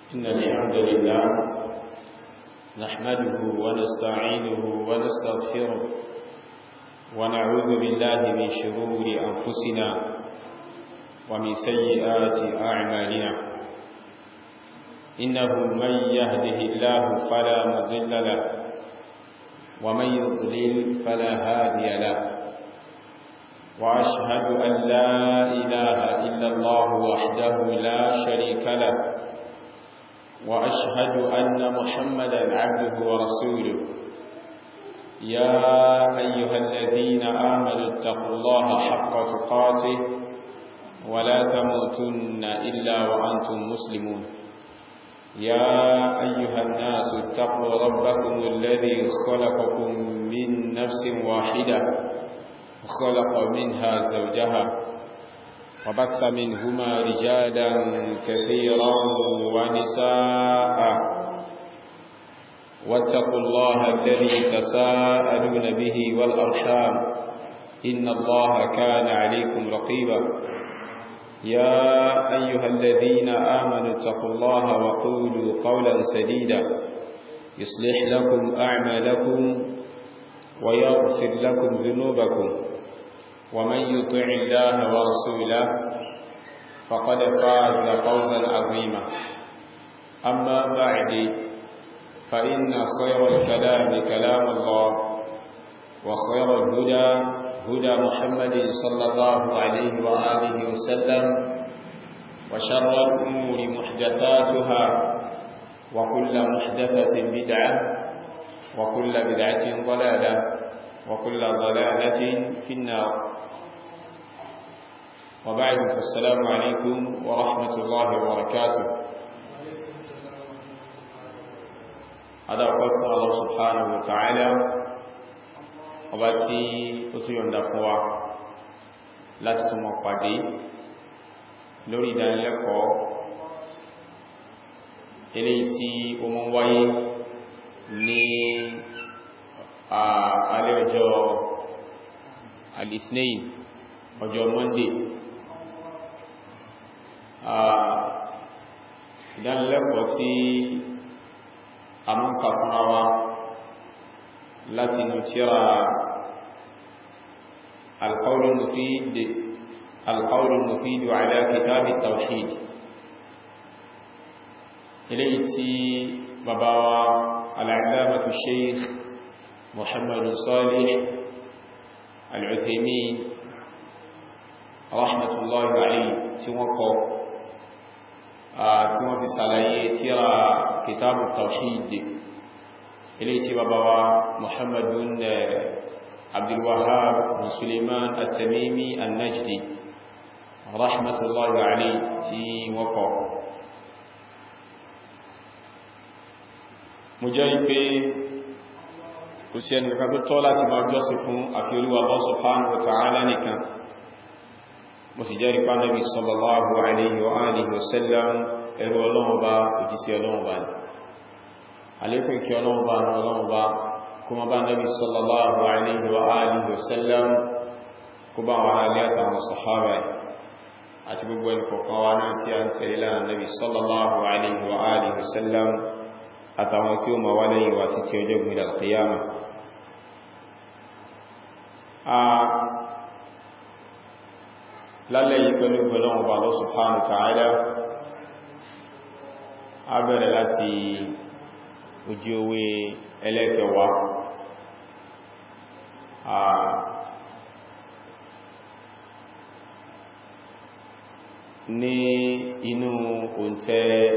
إن الحمد لله نحمده ونستعينه ونستغفره ونعوذ بالله من شرور أنفسنا ومن سيئات أعمالنا إنه من يهده الله فلا مضل له ومن يضلل فلا هادي له وأشهد أن لا إله إلا الله وحده لا شريك له وأشهد أن محمدا عبده ورسوله يا أيها الذين آمنوا اتقوا الله حق تقاته ولا تموتن إلا وأنتم مسلمون يا أيها الناس اتقوا ربكم الذي خلقكم من نفس واحدة خلق منها زوجها وبث منهما رجالا كثيرا ونساء واتقوا الله الذي تساءلون به والأرحام إن الله كان عليكم رقيبا يا أيها الذين آمنوا اتقوا الله وقولوا قولا سديدا يصلح لكم أعمالكم ويغفر لكم ذنوبكم ومن يطع الله ورسوله فقد فاز فوزا عظيما أما بعد فإن خير الكلام كلام الله وخير الهدى هدى محمد صلى الله عليه وآله وسلم وشر الأمور محدثاتها وكل محدثة بدعة وكل بدعة ضلالة وكل ضلالة في النار وبعد فالسلام عليكم ورحمة الله وبركاته هذا قلت الله سبحانه وتعالى ọba tí ó tí yọ̀nda fún wa láti tún mọ̀ pàdé lórí ìdánilẹ́kọ̀ọ́ eléyìí tí ó mọ́ wáyé ní alẹ́ ọjọ́ alìsnein ọjọ́ monday ìdánilẹ́kọ̀ọ́ tí a mọ́ kà fúnra wa láti inú tíra القول المفيد القول المفيد على كتاب التوحيد إليتي بابا العلامة الشيخ محمد صالح العثيمين رحمة الله عليه توقع tí wọ́n fi sàlàyé tíra kìtàbù tawhid ilé tí bàbá wa muhammadun abdulwahab bin suleiman at-tamimi an-najdi rahmatullahi alayhi tí wọ́n kọ mo jẹ́ pé kò sí ẹni kankan tó tọ́ láti máa jọ́sìn fún àfi Olúwa Allah subhanahu wa ta'ala nìkan mo sì jẹ́ rípa Nabi sallallahu alayhi wa alihi wa sallam ẹrù Ọlọ́run bá òjísí Ọlọ́run bá ní alékún kí Ọlọ́run bá ní Ọlọ́run bá kuma bá Nabi sallallahu alayhi wa alihi wa sallam kó bá wọn alẹ́ àtàwọn sahaba àti gbogbo ẹni kọ̀kan wa náà tí a ń tẹ̀lé lánàá Nabi sallallahu alayhi wa alihi wa sallam àtàwọn tí ó ma wá lẹ́yìn wa títí ọjọ́ gbìdà al-qiyamah lálẹ́ yìí pẹ̀lú gbọ́lọ́wọ́ bá Allah subhanahu wa ta'ala a bẹ̀rẹ̀ láti ojú owó ẹlẹ́kẹwàá ní inú òǹtẹ́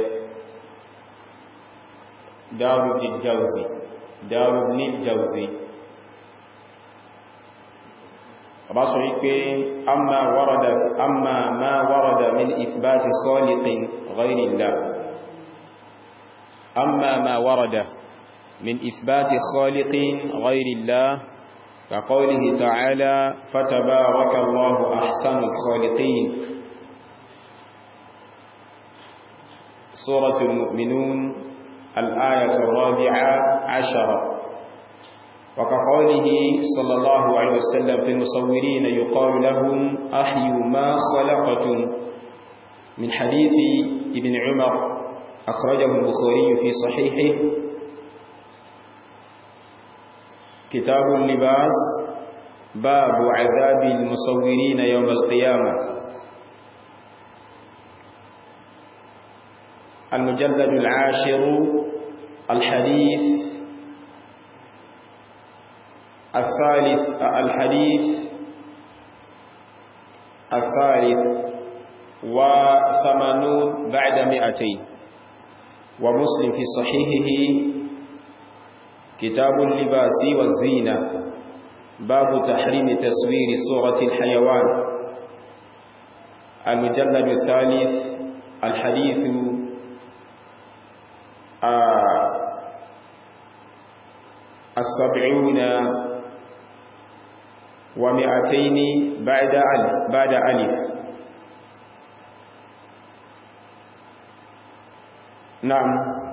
dáwọ̀ ní jauzi dáwọ̀ ní jauzi ọba sọ wípé amma warada amma ma warada min ithbati khaliqin ghayri Allah amma ma warada min ithbati khaliqin ghayri Allah ka qawlihi ta'ala fatabaraka Allahu ahsanul khaliqin suratul mu'minun al-ayatu ar-rabi'a 'ashara وكقوله صلى الله عليه وسلم في المصورين يقال لهم أحيوا ما خلقتم من حديث ابن عمر أخرجه البخاري في صحيحه كتاب اللباس باب عذاب المصورين يوم القيامة المجلد العاشر الحديث الثالث الحديث الثالث وثمانون بعد مئتين ومسلم في صحيحه كتاب اللباس والزينة باب تحريم تصوير صورة الحيوان المجلد الثالث الحديث آه السبعون ومئتين بعد ألف بعد ألف نعم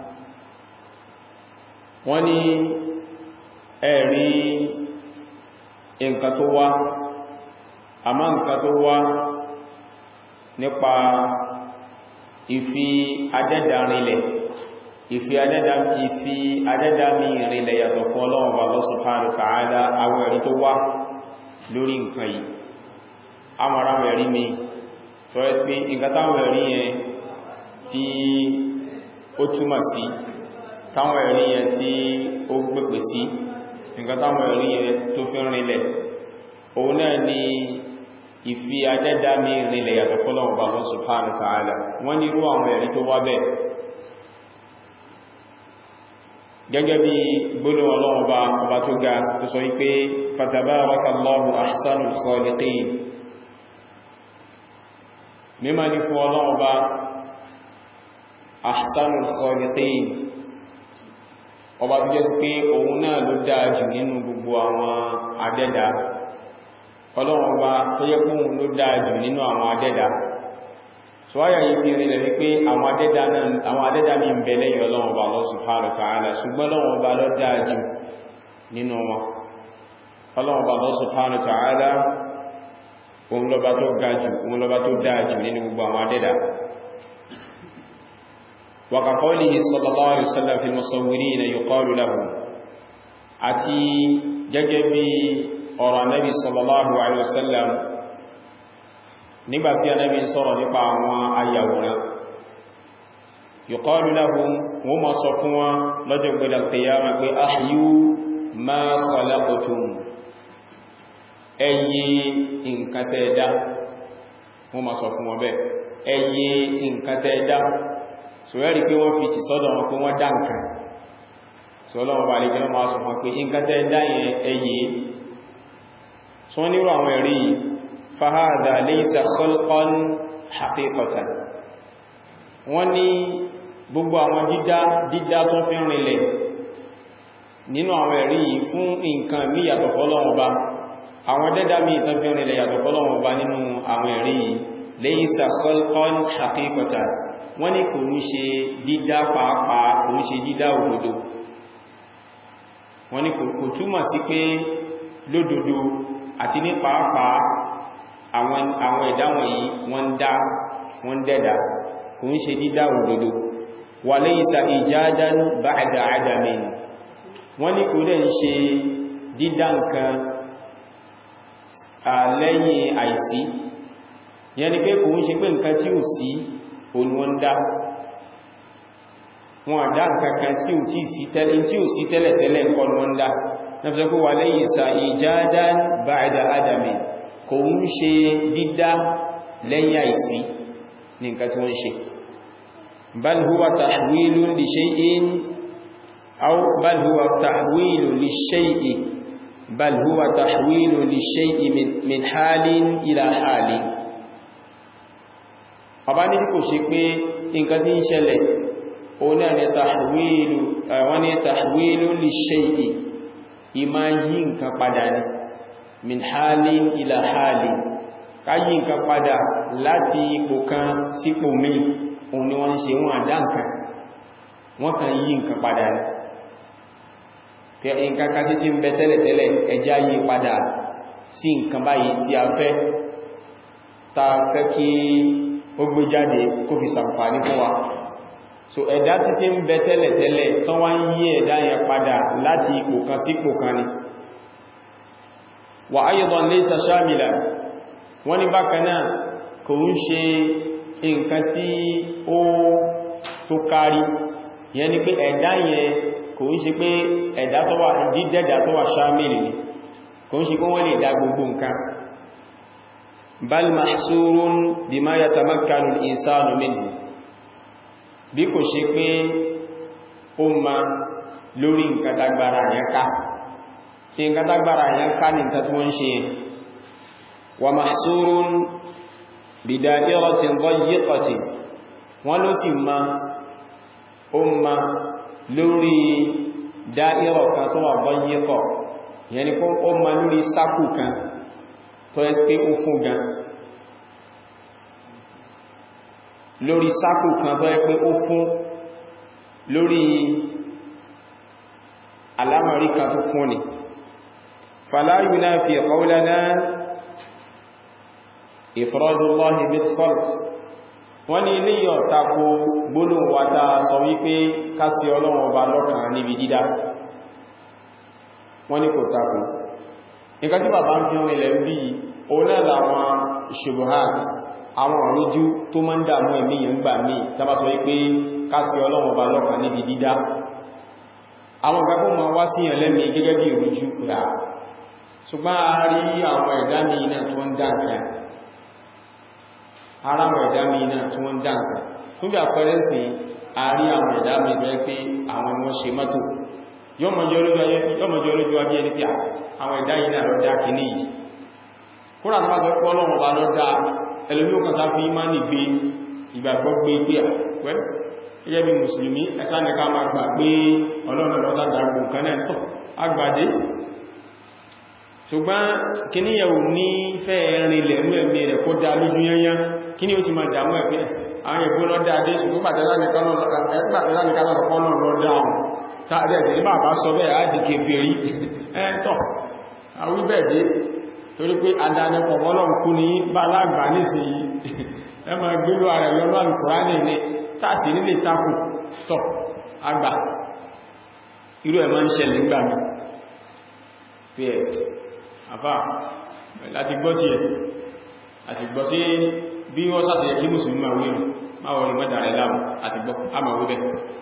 wọ́n ní ẹ̀rí nǹkan tó wá àmá nǹkan tó wá nípa ìfi adẹ́dà rinlẹ̀ ìfi adẹ́dà ìfi adẹ́dà mi rinlẹ̀ yàtọ̀ fún Ọlọ́run Allah subhanahu wa ta'ala àwọn ẹ̀rí tó wá lórí nǹkan yìí amara ẹ̀rí mi tó ẹ́ pé nǹkan táwọn ẹ̀rí yẹn tí ó túmọ̀ sí táwọn ẹ̀rí yẹn tí ó gbẹ̀pẹ̀ sí nǹkan táwọn ẹ̀rí yẹn tó fi rinlẹ̀ òun náà ni ìfi adẹ́dá mi rinlẹ̀ yàtọ̀ fọ́lọ́wọ́ Allah subhanahu wa ta'ala wọ́n ní irú àwọn ẹ̀rí tó wá bẹ́ẹ̀ gẹ́gẹ́ bí gbólóhùn Ọlọ́run ọba ọba tó ga tó sọ wípé fatabarakallahu ahsanul khaliqin mímọ̀ ní fún Ọlọ́run ọba ahsanul khaliqin ọba tó jẹ́ sí pé òun náà ló dáa jù nínú gbogbo àwọn adẹ́dà Ọlọ́run ọba tó yẹ kún ló dáa jù nínú àwọn adẹ́dà so áyà yìí fi rí lẹ́rí pé àwọn adẹ́dà ní ń bẹ lẹ́yìn Ọlọ́run ọba Allah subhanahu wa ta'ala ṣùgbọ́n Ọlọ́run ọba ló dáa jù nínú wọn Ọlọ́run ọba Allah subhanahu wa ta'ala òun lọ́ba tó ga jù òun lọ́ba tó dáa jù nínú gbogbo àwọn adẹ́dà وكقوله صلى الله عليه وسلم في المصورين يقال له àti gẹ́gẹ́ bí ọ̀rọ̀ Ànábì sallallahu alaihi wasallam nígbàtí Ànábì sọ̀rọ̀ nípa àwọn ayàwòrán yuqalu lahum wọ́n ma sọ fún wọn lọ́jọ́ gbẹ̀dẹ̀ al-qiyamah pé ahyu ma khalaqtum ẹyẹ nǹkan tẹ́ẹ̀dá wọ́n ma sọ fún wọn bẹ́ẹ̀ ẹyẹ nǹkan tẹ́ẹ̀dá sọ̀rẹ́rì pé wọ́n fi ti sọ́dọ̀ wọn pé wọ́n dá nǹkan sọ́lọ́wọ́ bá lè gẹ́lọ́ máa sọ fún pé nǹkan tẹ́ dáyẹn ẹyẹ tí wọ́n nírò àwọn ẹ̀rí fahada laysa khalqan haqiqatan wọ́n ní gbogbo àwọn dídá dídá tó fi rinlẹ̀ nínú àwọn ẹ̀rí fún nǹkan mí yàtọ̀ fọ́lọ́wọ́ bá àwọn dẹ́dá mí ìtàn fi rinlẹ̀ yàtọ̀ fọ́lọ́wọ́ bá nínú àwọn ẹ̀rí laysa khalqan haqiqatan wọ́n ní kò ní ṣe dídá pàápàá kò ní ṣe dídá òdodo wọ́n ní kò túmọ̀ sí pé lódodo àti ní pàápàá àwọn ẹ̀dá wọ̀nyí wọ́n dá wọ́n dẹ́dà kò ń ṣe dídá òdodo wa laysa ijadan ba'da adamin wọ́n ní kò dẹ̀ ń ṣe dídá nǹkan lẹ́yìn àìsí yẹn ni pé kò ń ṣe pé nǹkan tí ò sí òun wọ́n dá wọn àdá nǹkankan tí ò tí sí tẹ́lẹ̀ tí ò sí tẹ́lẹ̀ tẹ́lẹ̀ nǹkan wọ́n dá na fi sọpọ̀ wà lẹ́yìn ìsà ijadan ba'da adami kò ń ṣe dídá lẹ́yìn àìsí ní nǹkan tí wọ́n ṣe bal huwa tahwilun li shay'in aw bal huwa tahwilun li shay'i bal huwa tahwilun li shay'i min halin ila halin ọba ní kò ṣe pé nǹkan tí ń ṣẹlẹ̀ o náà ni tàhwílù wọ́n ni tàhwílù li shay'i ìmá yí nǹkan padà ní min halin ila halin ká yí nǹkan padà láti ipò kan sípò mí òun ni wọ́n ṣe wọ́n àdá nǹkan wọ́n kàn yí nǹkan padà ní pé nǹkan ká títí ń bẹ tẹ́lẹ̀tẹ́lẹ̀ ẹjá yí padà sí nǹkan báyìí tí a fẹ́ ta fẹ́ kí ó gbé jáde kó fi sàǹfàní fún wa so ẹ̀dá títí ń bẹ tẹ́lẹ̀tẹ́lẹ̀ tó wá ń yí ẹ̀dá yẹn padà láti ipò kan sí ipò kan ni wà aydan laysa shamila wọ́n ní bákan náà kò ń ṣe nǹkan tí ó tó kárí yẹn ni pé ẹ̀dá yẹn kò ń ṣe pé ẹ̀dá tó wà jídẹ̀dà tó wà shamili ni kò ń ṣe pé wọ́n lè dá gbogbo nǹkan bal mahsurun bima yatamakkanu al-insanu minhu bí kò ṣe pé ó ma lórí nǹkan tágbára yẹn ká tí nǹkan tágbára yẹn ká ní nǹkan tí wọ́n ń ṣe yẹn wa mahsurun bida'iratin dayyiqatin wọ́n ló sì ma ó ma lórí da'ira kan tó wà dayyiqa yẹn ni kó ó ma lórí sákù kan tó ẹ́ pé ó fún gan lórí sákù kan tó ẹ́ pé ó fún lórí alámàrí kan tó fún ni fala yunafi qawlana ifradullahi bil-khalq wọ́n ní ilé yọ tako gbólóhùn wa ta sọ wípé kásí ọlọ́run ọba lọ́kàn níbi dídá wọ́n ní kò tako nǹkan tí bàbá ń fi rìn ilẹ̀ ń bí òun náà làwọn ṣubuhat àwọn òrújú tó máa ń dàmú ẹ̀mí yẹn gbà míì tàbá sọ wípé kásí ọlọ́run ọba lọ́kàn níbi dídá àwọn ìgbàgbọ́ ma wá sí yẹn lẹ́mí gẹ́gẹ́ bí ìrújú pẹ̀lá ṣùgbọ́n a rí àwọn ẹ̀dá mi náà tó ń dá nǹkan ara àwọn ẹ̀dá mi náà tó ń dá nǹkan fún bí àpẹẹrẹ sí a rí àwọn ẹ̀dá mi rẹ̀ pé àwọn ni wọ́n ṣe mọ́tò yọ́mọjọ́ olójú ajé ẹni pé àwọn ẹ̀dá yìí náà lọ dá kìíní yìí kúrò àtàbà tó pọ́ lọ́wọ́ bá lọ dá ẹlòmí ó kàn sá fi má ní gbé ìgbàgbọ́ gbé pé àwẹ́ gẹ́gẹ́ bí mùsùlùmí ẹsá ní ká máa gbà pé ọlọ́run lọ sádàgbò kan náà tọ́ agbàdé ṣùgbọ́n kíní yẹ̀wò ní fẹ́ rinlẹ̀ mú ẹ̀mí rẹ̀ kó dá lójú yányá kíní ó sì máa dàmú ẹ̀pẹ́ àwọn ẹ̀gbọ́ lọ dáadé ṣùgbọ́n pàtẹ́lá nìkan lọ́pọ̀ lọ dáhùn tàbí ní bàbá sọ bẹ́ẹ̀ àdì kèfèrí ẹ́ntọ̀ àwíbẹ̀dé torí pé adánipọ̀ mọ́lọ̀n kú ní bá lágbà nísìnyí ẹ ma gbélú ààrẹ lọ́nà alùkùránì ní tàṣì nílé takù tọ̀ àgbà irú ẹ̀ máa ń ṣẹlẹ̀ nígbà mi pé ẹ̀ àfà láti gbọ́ tí ẹ̀ àti gbọ́ sí bí wọ́n sásẹ̀ kí mùsùlùmí máa wíyàn máa wọ́n rí mẹ́ta rẹ̀ láàmù àti gbọ́ a máa wí bẹ́ẹ̀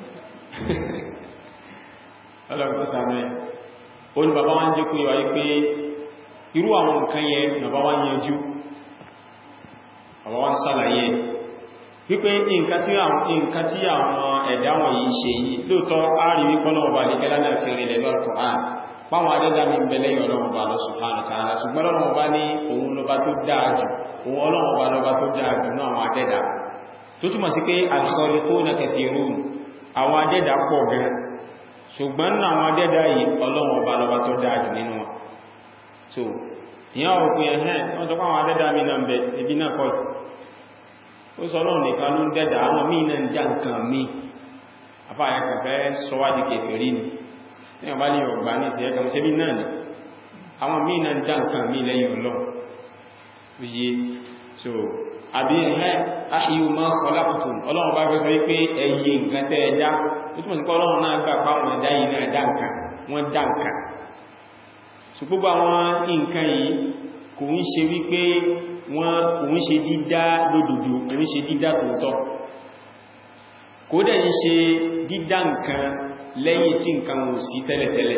ọlọ́pọ̀ sàmẹ́ o ní bàbá wọ́n jẹ́ kú yíwa yí pé irú àwọn nǹkan yẹ bàbá wọ́n yẹnjú bàbá wọ́n sàlàyé wípé nǹkan tí àwọn ẹ̀dá wọn yìí ṣe yìí lóòtọ́ ààrí wípọ́ náà bá lè gẹ́lá náà fi rìn lẹ́lọ́ Al-Qur'an páwọn adẹ́dá mi ń bẹ̀lẹ̀ ọlọ́run bá lọ subhanahu wa ta'ala ṣùgbọ́n ọlọ́run bá ní òun lọba tó dáa jù òun ọlọ́run bá lọba tó dáa jù náà àwọn adẹ́dá tó túmọ̀ sí pé al-khaliquna kathirun àwọn adẹ́dá pọ̀ gan ṣùgbọ́n náà àwọn adẹ́dá yìí ọlọ́run ọba lọba tó dáa jù nínú wọn so ìyá òpin ẹ̀hẹ́n wọ́n sọ pàwọn adẹ́dá mi náà bẹ ibi náà kọ́ ó sọ ọlọ́run nìkan ló ń dẹ́dà àwọn míì náà ń já nǹkan míì afáàyà kẹfẹ́ sọwádìí kèfèrí ni ní ọba lè ọgbà ní ìsẹ̀ ẹgbẹ̀rún sẹ́bí náà ni àwọn míì náà ń já nǹkan míì lẹ́yìn ọlọ́run yìí so àbí ẹ̀hẹ́ aṣíyù máa sọ lápùtùn ọlọ́run bá fẹ́ sọ wípé ẹyẹ nǹkan tẹ́ ẹ̀dá ó túnmọ̀ sí pé ọlọ́run náà gbà páwọn ẹ̀dá yìí náà dá nǹkan wọ́n dá nǹkan so gbogbo àwọn nǹkan yìí kò ń ṣe wípé wọ́n kò ń ṣe dídá lódòdó kò ń ṣe dídá tòótọ́ kò dẹ̀ ń ṣe dídá nǹkan lẹ́yìn tí nǹkan ò sí tẹ́lẹ̀tẹ́lẹ̀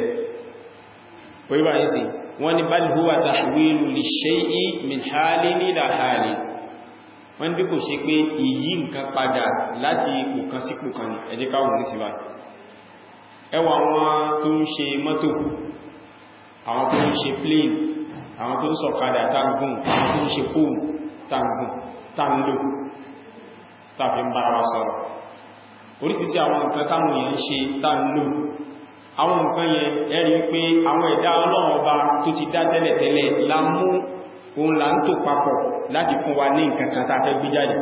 wọ́n ni bal huwa tahwilu li shay'i min halin ila halin wọ́n bí kò ṣe pé ìyí nǹkan padà láti ipò kan sí ipò kan ní ẹjẹ́ káwọn ní síbá ẹwà àwọn tó ń ṣe mọ́tò àwọn tó ń ṣe plane àwọn tó ń sọ̀kadà tangun àwọn tó ń ṣe fóòmù tangun tanlò tàfi ń bára wa sọ̀rọ̀ orísìsí àwọn nǹkan táwọn èèyàn ń ṣe tanlò àwọn nǹkan yẹn ẹ̀rí pé àwọn ẹ̀dá ọlọ́run ọba tó ti dá tẹ́lẹ̀tẹ́lẹ̀ lámú òun là ń tò papọ̀ láti fún wa ní nǹkan kan tàà fẹ́ gbé jáde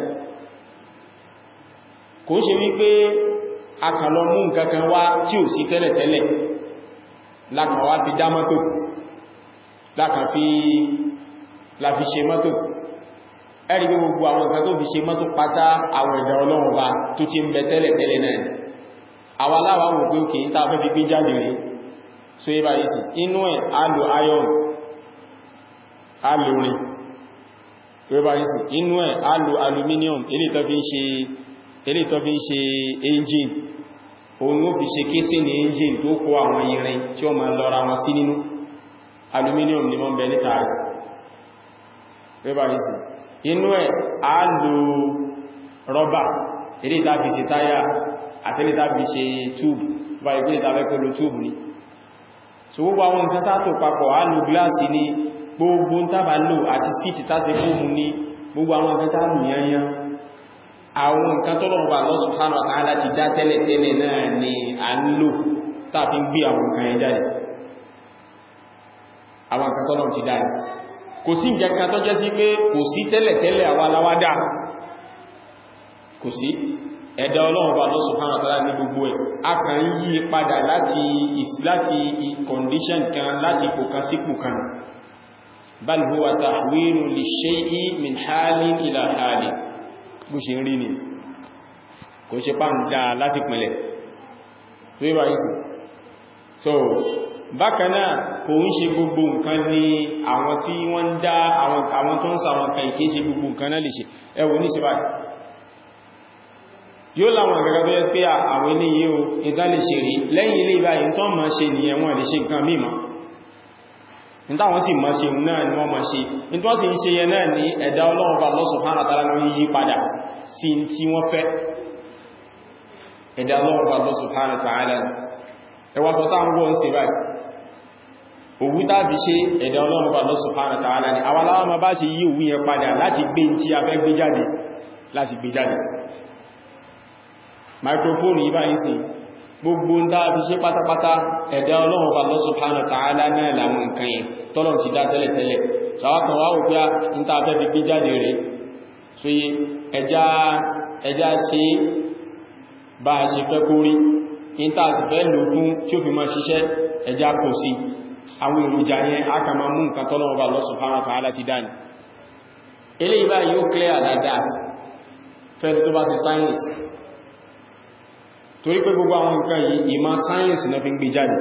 kò ṣe wípé a kàn lọ mú nǹkan kan wá tí ò sí tẹ́lẹ̀tẹ́lẹ̀ lákan wá fi dá mọ́tò lákan fi láfi ṣe mọ́tò ẹ̀rí pé gbogbo àwọn nǹkan tó fi ṣe mọ́tò pátá àwọn ẹ̀dà ọlọ́run ọba tó ti ń bẹ tẹ́lẹ̀ tẹ́lẹ̀ náà àwọn aláwọ̀ wò pé òkè tá a fẹ́ fi gbé jáde rẹ̀ so yíba yìí sí inú ẹ̀ a lo iron a lo rin yíba yìí sí inú ẹ̀ a lo aluminium eléyìí tó fi ń ṣe eléyìí tó fi ń ṣe engine òun ló fi ṣe kéṣì ní engine tó kó àwọn irin tí ó máa lọ́ra wọn sí nínú aluminium ni wọ́n bẹ níta rẹ̀ yíba yìí sí inú ẹ̀ a lo rọ́bà eléyìí tá fi ṣe táyà àtẹ́lẹ̀ tá fi ṣe túbù tó bá ìgbé ìtàfẹ́ pẹ̀lú túbù ní so gbogbo àwọn nǹkan tààtò papọ̀ á lo gíláàsì ní gbogbo ń tàbà lò àti síìtì tàṣẹ fóòmù ní gbogbo àwọn nǹkan tààlù yanyan àwọn nǹkan tó lọ́wọ́ Allah subhanahu wa ta'ala ti dá tẹ́lẹ̀ tẹ́lẹ̀ náà ni a ń lò tàbí gbé àwọn nǹkan yẹn jáde àwọn nǹkan tó lọ́wọ́ ti dá kò sí nǹkan kan tó jẹ́ sí pé kò sí tẹ́lẹ̀ tẹ́lẹ̀ àwa aláwádà kò sí ẹ̀dá ọlọ́run bá Allah subhanahu wa ta'ala ní gbogbo ẹ̀ a kàn yí padà láti láti condition kan láti ipò kan sí ipò kan bal huwa tahwilu li shay'i min halin ila halin bó ṣe rí ni kò ṣe pàm dá láti pìnlẹ̀ tó yíba yìí sí so bákanáà kò ń ṣe gbogbo nǹkan ní àwọn tí wọ́n dá àwọn tó ń sa àwọn kan ìké ṣe gbogbo nǹkan náà lè ṣe ẹwọ ní ṣe báyìí yóò láwọn àgbàgbà tó yẹ́ pé àwọn ilé yìí o ìdá lè ṣe rí lẹ́yìn ilé ìbáyìí tó máa ṣe nìyẹn wọ́n lè ṣe nǹkan mímọ̀ nítàwọn sì máa ṣe náà ni wọ́n máa ṣe ní tó sì ń ṣe yẹn náà ní ẹ̀dá Ọlọ́run bá Allah subhanahu wa ta'ala ló yí padà sí tí wọ́n fẹ́ ẹ̀dá Ọlọ́run bá Allah subhanahu wa ta'ala ẹwà tó tá ń wọ́n sí báyìí òwú tàbí ṣe ẹ̀dá Ọlọ́run bá Allah subhanahu wa ta'ala ni àwọn aláwọ̀ ma bá ṣe yí òwú yẹn padà láti gbé tí a fẹ́ gbé jáde láti gbé jáde microphone yìí báyìí sí gbogbo ń dáa fi ṣe pátápátá ẹ̀dá ọlọ́run bá Allah subhanahu wa ta'ala náà láwọn nǹkan yẹn tọ́lọ̀ ti dá tẹ́lẹ̀tẹ́lẹ̀ ṣàwákan wá òpí ń tàà fẹ́ fi gbé jáde rẹ̀ so yí ẹjá ṣe bá a ṣe fẹ́ kó rí in tàà sì fẹ́ lò fún tí ó fi máa ṣiṣẹ́ ẹjá kò sí àwọn èròjà yẹn a kà máa mú nǹkan tọ́lọ̀ bá Allah subhanahu wa ta'ala ti dá ní eléyìí báyìí yóò clear dáadáa fẹ́ tó bá ti science torí pé gbogbo àwọn nǹkan yìí ìmọ̀ sáyẹ̀nsì náà fi ń gbé jáde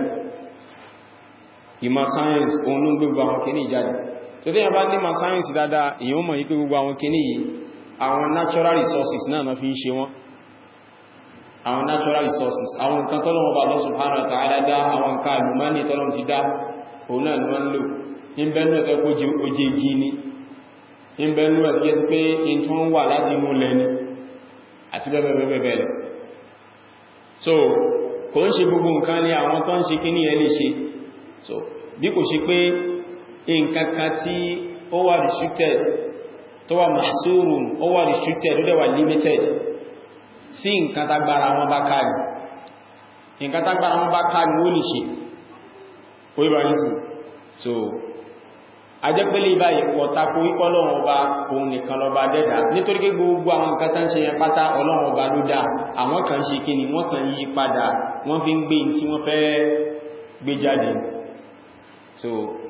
ìmọ̀ sáyẹ̀nsì òun ló ń gbé gbogbo àwọn kìíní jáde tó tí yàn bá ní ìmọ̀ sáyẹ̀nsì dáadáa èyàn mọ̀ yí pé gbogbo àwọn kìíní yìí àwọn natural resources náà náà fi ń ṣe wọ́n àwọn natural resources àwọn nǹkan tọ́lọ́wọ́ bá Allah subhanahu wa ta'ala dá àwọn nǹkan àlùmọ́nì tọ́lọ́wọ́ ti dá òun náà ni wọ́n ń lò ní bẹ́nu ẹ̀fẹ́ kó jẹ oje igi ni ní bẹ́nu ẹ̀fẹ́ sí pé in tó ń wà láti inú lẹ́ni àti bẹ́ẹ̀bẹ́ẹ̀bẹ́ẹ̀ lọ so kò ń ṣe gbogbo nǹkan ní àwọn tó ń ṣe kí ní ẹ lè ṣe so bí kò ṣe pé nǹkan kan tí ó wà restricted tó wà mahsurun ó wà restricted ó dẹ̀ wà limited sí nǹkan tágbára wọn bá ká ní nǹkan tágbára wọn bá ká ní ó lè ṣe ó yíba ní sí so ajẹ́pẹ́lẹ̀ ìbáyìí pọ̀tàkó wípọ́ lọ́wọ́ ọba òun nìkan lọ bá dẹ́dà nítorí pé gbogbo àwọn nǹkan tán ṣe yẹn pátá ọlọ́wọ́ ọba ló dá àwọn kan ṣe kí ni wọ́n kan yí padà wọ́n fi ń gbé tí wọ́n fẹ́ gbé jáde so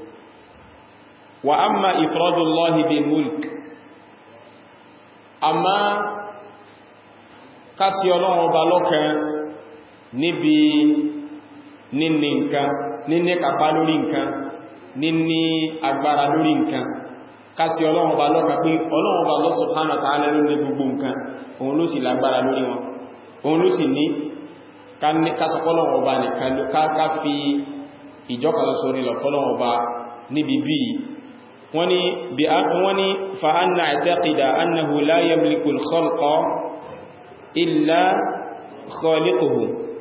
wa amma ifradullahi bil mulk amma kásí ọlọ́wọ́ ọba lọ́kan níbi níní nǹkan níní kàpá lórí nǹkan níní agbára lórí nǹkan kásí ọlọ́run bá lọ́ka pé ọlọ́run bá Allah subhanahu wa ta'ala ló ní gbogbo nǹkan òun ló sì lágbára lórí wọn òun ló sì ní kásọpọ́lọ́run ọba nìkan ló ká fi ìjọkàlọ́sọ nílọ fọ́lọ́run ọba níbi bí wọ́n ni bí wọ́n ni fa anna i'taqida annahu la yamliku al-khalqa illa khaliquhu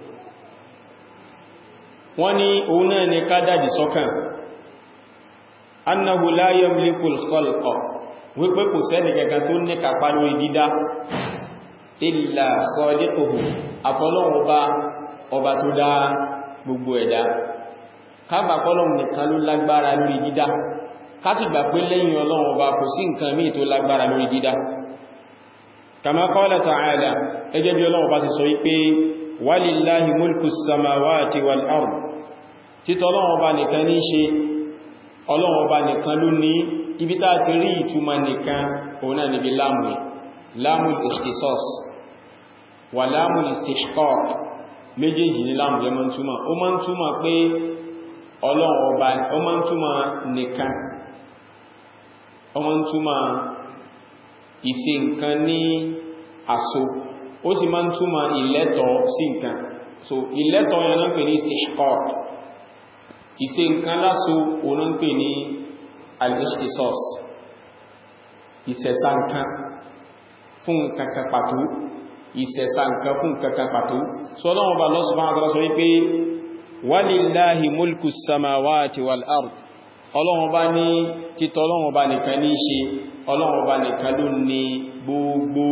wọ́n ni òun náà ni ká dájì sọ́kàn annahu la yamliku al-khalqa wípé kò sẹ́ni gẹ́gẹ́ tó ní kàpá lórí dídá illa khaliquhu àfọlọ́wọ́ ọba ọba tó dá gbogbo ẹ̀dá kágbà pọ́lọ́wọ́ nìkan ló lágbára lórí dídá kásì gbà pé lẹ́yìn ọlọ́wọ́ ọba kò sí nǹkan míì tó lágbára lórí dídá kama qala ta'ala ẹgẹ́ bí ọlọ́wọ́ bá ti sọ wípé walillahi mulku samawati wal ard títọ́ ọlọ́wọ́ ọba nìkan ní ṣe ọlọ́run ọba nìkan ló ní ibi tá ti rí ìtumọ̀ nìkan òun náà níbi láàmù láàmù ikhtisas wà láàmù istihqaq méjèèjì ní láàmù yẹ máa ń túmọ̀ ó máa ń túmọ̀ pé ọlọ́run ọba ó máa ń túmọ̀ nìkan ó máa ń túmọ̀ ìṣe nǹkan ní àso ó sì máa ń túmọ̀ ìlẹ́tọ̀ sí nǹkan so ìlẹ́tọ̀ yẹn náà pè ní istihqaq ìṣe nǹkan láso òun náà pè ní al-ikhtisas ìṣẹ̀sà nǹkan fún kankan pàtó ìṣẹ̀sà nǹkan fún kankan pàtó so ọlọ́run ọba Allah subhanahu wa ta'ala sọ wípé walillahi mulku samawati wal ard ọlọ́run bá ní títọ́ ọlọ́run bá nìkan ní ṣe ọlọ́run bá nìkan ló ní gbogbo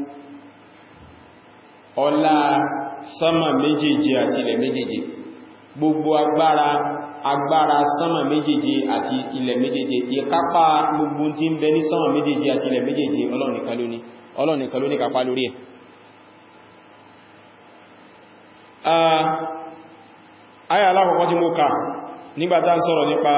ọlá sánmà méjèèje àti ilẹ̀ méjèèje gbogbo agbára agbára sánmà méjèèje àti ilẹ̀ méjèèje ìkápá gbogbo tí ń bẹ ní sánmà méjèèje àti ilẹ̀ méjèèje ọlọ́run nìkan ló ní ọlọ́run nìkan ló ní kápá lórí ẹ̀ ayà alákọ̀ọ́kọ́ tí mo kà nígbàtá sọ̀rọ̀ nípa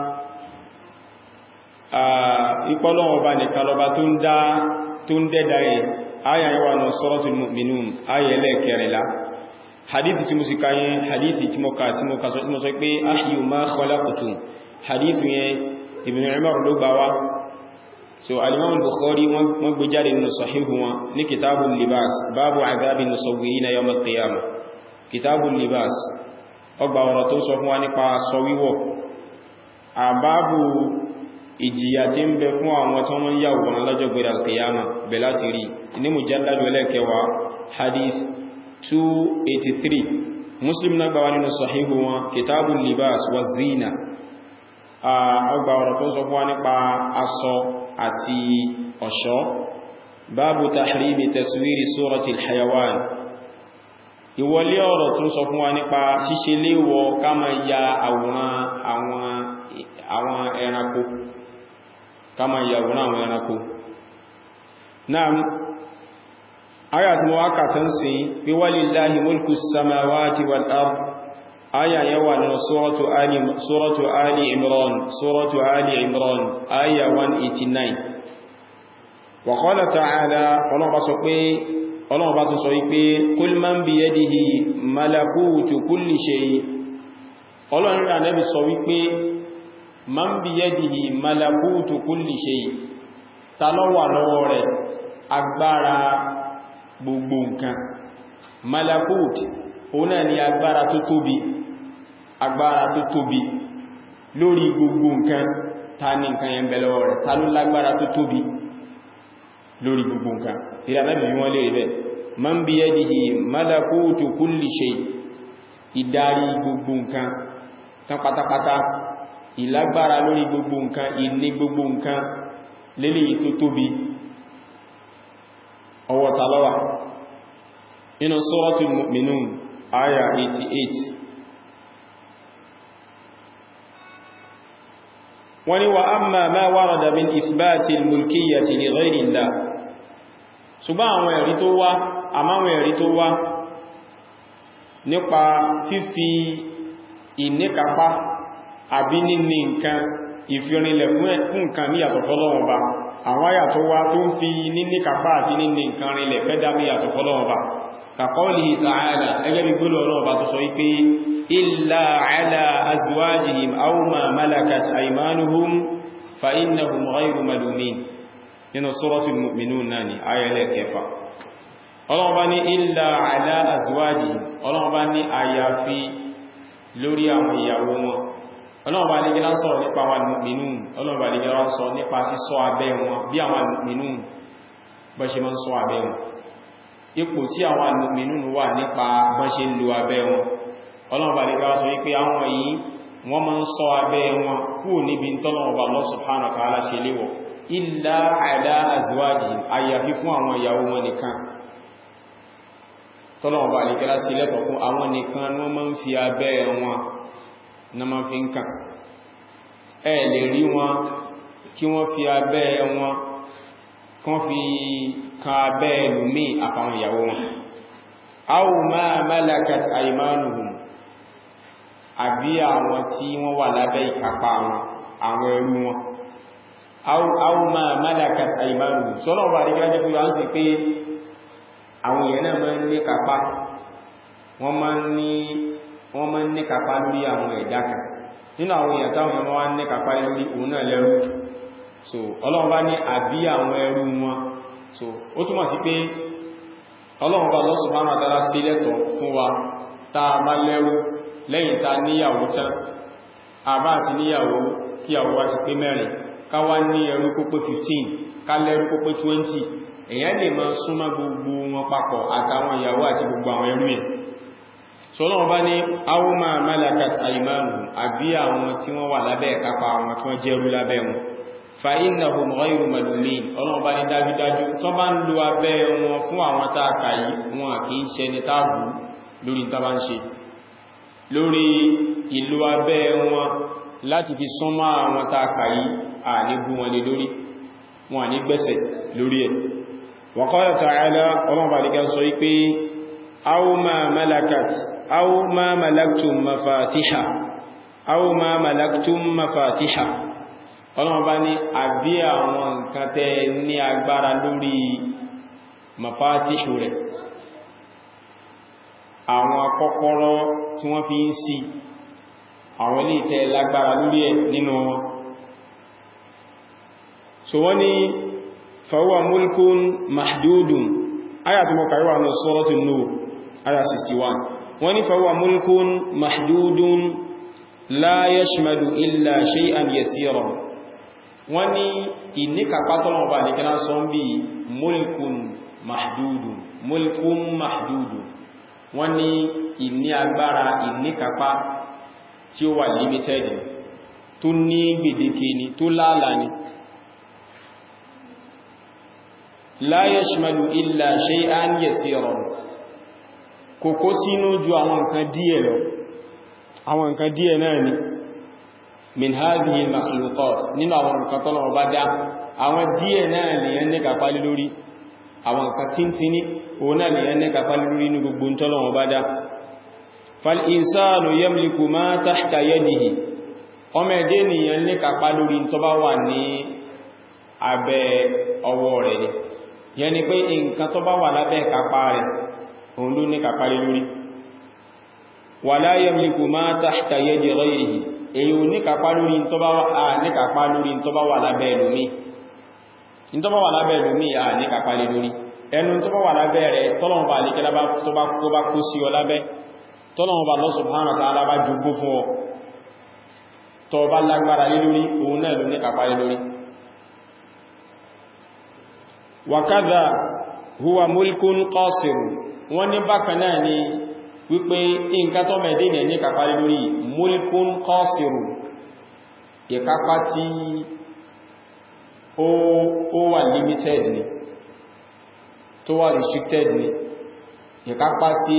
ìpọ́lọ́wọ́ bá nìkan lọba tó ń dẹ́dà ẹ̀ ayà yíwa náà suratul mu'minun ayà ẹlẹ́kẹrìnlá hadithi tí mo sì káyẹ hadithi tí mo kà tí mo kà sọ pé ahyu ma khalaqtum hadithi yẹn Ibn Umar ló gbà wá so al-Imam al-Bukhari wọ́n gbé jáde nínú sahihu wọn ní kitabul libas babu adhabin musawwirina yawm al-qiyamah kitabul libas ọgbà ọ̀rọ̀ tó sọ fún wa nípa aṣọ wíwọ̀ àbábù ìjìyà tí ń bẹ fún àwọn tó wọ́n yà wọ̀n lọ́jọ́ gbẹ̀rẹ̀ alkiyama bẹ̀ láti rí ní mujalladu ẹlẹ́kẹwàá hadith 283 muslim náà gbà wá nínú sahihu wọn kitabul libas wa zina ọgbà ọ̀rọ̀ tó sọ fún wa nípa aṣọ àti ọ̀ṣọ́ báàbù tahrimi taswiri suratil hayawan ìwọlé ọ̀rọ̀ tún sọ fún wa nípa ṣíṣe léwọ ká ma ya àwòrán àwọn ẹranko ká ma ya àwòrán àwọn ẹranko náà ayà tí wọ́n kàtán sí pé walillahi mulku samawati wal ard ayà yẹn wà nínú suratu ali imran suratu ali imran ayà 189 wa qala ta'ala ọlọ́pàá sọ pé ọlọ́run bá tún sọ wípé kul man biyadihi malakutu kulli shay ọlọ́run rí ànẹ́bì sọ wípé man biyadihi malakutu kulli shay ta ló wà lọ́wọ́ rẹ̀ agbára gbogbo nǹkan malakut òun náà ni agbára tó tóbi agbára tó tóbi lórí gbogbo nǹkan ta ní nǹkan yẹn bẹ lọ́wọ́ rẹ̀ ta ló lágbára tó tóbi lórí gbogbo nǹkan ìrànlẹ́bì wọ́n lè rẹ̀ man bí yadihi malakutu kulli shay ìdarí gbogbo nǹkan tán pátápátá ìlágbára lórí gbogbo nǹkan ìní gbogbo nǹkan lélẹ̀ tó tóbi ọwọ́ talọ́wà inú suratul mu'minun aya 88 wọ́n ni wa amma ma warada min isbati al-mulkiyyati li ghayri Allah ṣùgbọ́n àwọn ẹ̀rí tó wá àmáwọn ẹ̀rí tó wá nípa fífi ìníkapá àbí níní nǹkan ìfirinlẹ̀ fún nǹkan ní yàtọ̀ fọ́lọ́wọ́n ba àwọn àyà tó wá tó ń fi níníkapá àti níní nǹkan rinlẹ̀ fẹ́ dá ní yàtọ̀ fọ́lọ́wọ́n ba kaqawlihi ta'ala ẹgẹ́ bí gbọ́lọ̀ ọlọ́wọ́ bá tó sọ wípé illa ala azwajihim aw ma malakat aymanuhum fa innahum ghayru malumin nínú suratul mu'minun náà ni ayẹ́lẹ̀ kẹfà ọlọ́wọ́ bá ní illa ala azwajihim ọlọ́wọ́ bá ní àyàfi lórí àwọn ìyàwó wọn ọlọ́wọ́ bá ní gẹ́lá sọ̀rọ̀ nípa àwọn mu'minun ọlọ́wọ́ bá ní gẹ́lá sọ nípa sísọ abẹ́ wọn bí àwọn mu'minun bọ́ ṣe mọ́ sọ abẹ́ wọn ipò tí àwọn mu'minun wà nípa bọ́ ṣe ń lo abẹ́ wọn ọlọ́wọ́ bá ní gẹ́lá sọ wípé àwọn yìí wọ́n máa ń sọ abẹ́ wọn kúrò níbi tọ́lọ́wọ́ bá Allah subhanahu wa ta'ala ṣe léwọ̀ illa ala azwajihim àyàfi fún àwọn ìyàwó wọn nìkan tọ́lọ̀wọ̀n bá àríkẹ́lá sí lẹ́tọ̀ fún àwọn nìkan ní wọ́n máa ń fi abẹ́ wọn na máa fi ń kàn ẹ lè rí wọn kí wọ́n fi abẹ́ wọn kán fi kan abẹ́ ẹlòmí àfàwọn ìyàwó wọn aw ma malakat aymanuhum àbí àwọn tí wọ́n wà lábẹ́ ìkápá wọn àwọn ẹrú wọn aw ma malakat aymanuhum sọ́nà ọba àríkẹ́lá jẹ́ kúrò ánsì pé àwọn èèyàn náà máa ń ní kápá wọ́n máa ń ní kápá lórí àwọn ẹ̀dá kan nínú àwọn èèyàn táwọn èèyàn wá ní kápá lórí òun náà lẹ́rú so ọlọ́run bá ní àbí àwọn ẹrú wọn so ó túmọ̀ sí pé ọlọ́run bá Allah subhanahu wa ta'ala sí lẹ́tọ̀ fún wa tá a bá lẹ́rú lẹ́yìn tá níyàwó tán àbá àti níyàwó kí àwọ́ wá ti pé mẹ́rin ká wá ní ẹrú kó pé 15 ká lẹ́rú kó pé 20 èyàn lè máa súnmọ́ gbogbo wọn papọ̀ àtàwọn ìyàwó àti gbogbo àwọn ẹrú yẹn sọ́nà bá ní aw ma malakat aymanuhum àbí àwọn tí wọ́n wà lábẹ́ ìkápá àwọn tí wọ́n jẹ́rú lábẹ́ wọn fa innahum ghayru malumin ọlọ́run bá ní dájúdájú tó bá ń lo abẹ́ wọn fún àwọn táàkà yìí wọn kì í ṣe ní táàbù lórí tàbá ń ṣe lórí ìlú abẹ́ wọn láti fi súnmọ́ àwọn táàkà yìí à ní bú wọn lé lórí wọn ní gbẹ́sẹ̀ lórí ẹ̀ wa qala ta'ala ọlọ́run bá díkẹ́ sọ wípé aw ma malakat aw ma malaktum mafatiha aw ma malaktum mafatiha ọlọ́run bá ní àbí àwọn nǹkan tẹ́ ní agbára lórí mafatihu rẹ̀ àwọn kọ́kọ́rọ́ tí wọ́n fi ń ṣí àwọn ilé ìtẹ́ lágbára lórí ẹ̀ nínú wọn so wọ́n ní fahuwa mulkun mahdudun aya tí mọ́ kàríwà ní suratul Nur aya 61 wọ́n ní fahuwa mulkun mahdudun la yashmadu illa shay'an yasira wọ́n ní ìníkàpátọ́lọ́wọ́ bá nìkan sọ ń bí mulkun mahdudun mulkun mahdudun wọ́n ní ìní agbára ìníkàpá tí ó wà limited tó ní gbèdéke ni tó láàlá ni la yashmalu illa shay'an yasiran kò kó sínú ju àwọn nǹkan díẹ̀ lọ àwọn nǹkan díẹ̀ náà ni min hadhihi al-makhluqat nínú àwọn nǹkan tọ́lọ̀ bá dá àwọn díẹ̀ náà lèyàn ní kàpálí lórí àwọn nǹkan tíntini òun náà lèyàn ní kàpálí lórí ní gbogbo tọ́lọ̀ bá dá fal-insanu yamliku ma tahta yadihi ọmọ ẹ̀dẹ́ nìyàn ní kàpá lórí tó bá wà ní abẹ́ ọwọ́ rẹ̀ ni yẹn ni pé nǹkan tó bá wà lábẹ́ kàpá rẹ̀ òun ló ní kàpá lórí wala yamliku ma tahta yadi ghayrihi èyí ò ní kàpá lórí tó bá wà ní kàpá lórí tó bá wà lábẹ́ ẹlòmí tó bá wà lábẹ́ ẹlòmí à ní kàpá lórí ẹnu tó bá wà lábẹ́ rẹ̀ tọ́lọ̀wọ̀n bá lè kẹ́lá tó bá kó sí ọ lábẹ́ tọ́lọ̀wọ̀n bá Allah subhanahu wa ta'ala bá jogún fún ọ tó bá lágbára lé lórí òun náà ló ní kàpá lé lórí wakadha huwa mulkun qasir wọ́n ní bákan náà ni wípé nǹkan tó mẹ́dé ní ní kàpá lé lórí mulkun qasir ìkápá tí ó wà limited ni tó wà restricted ni ìkápá tí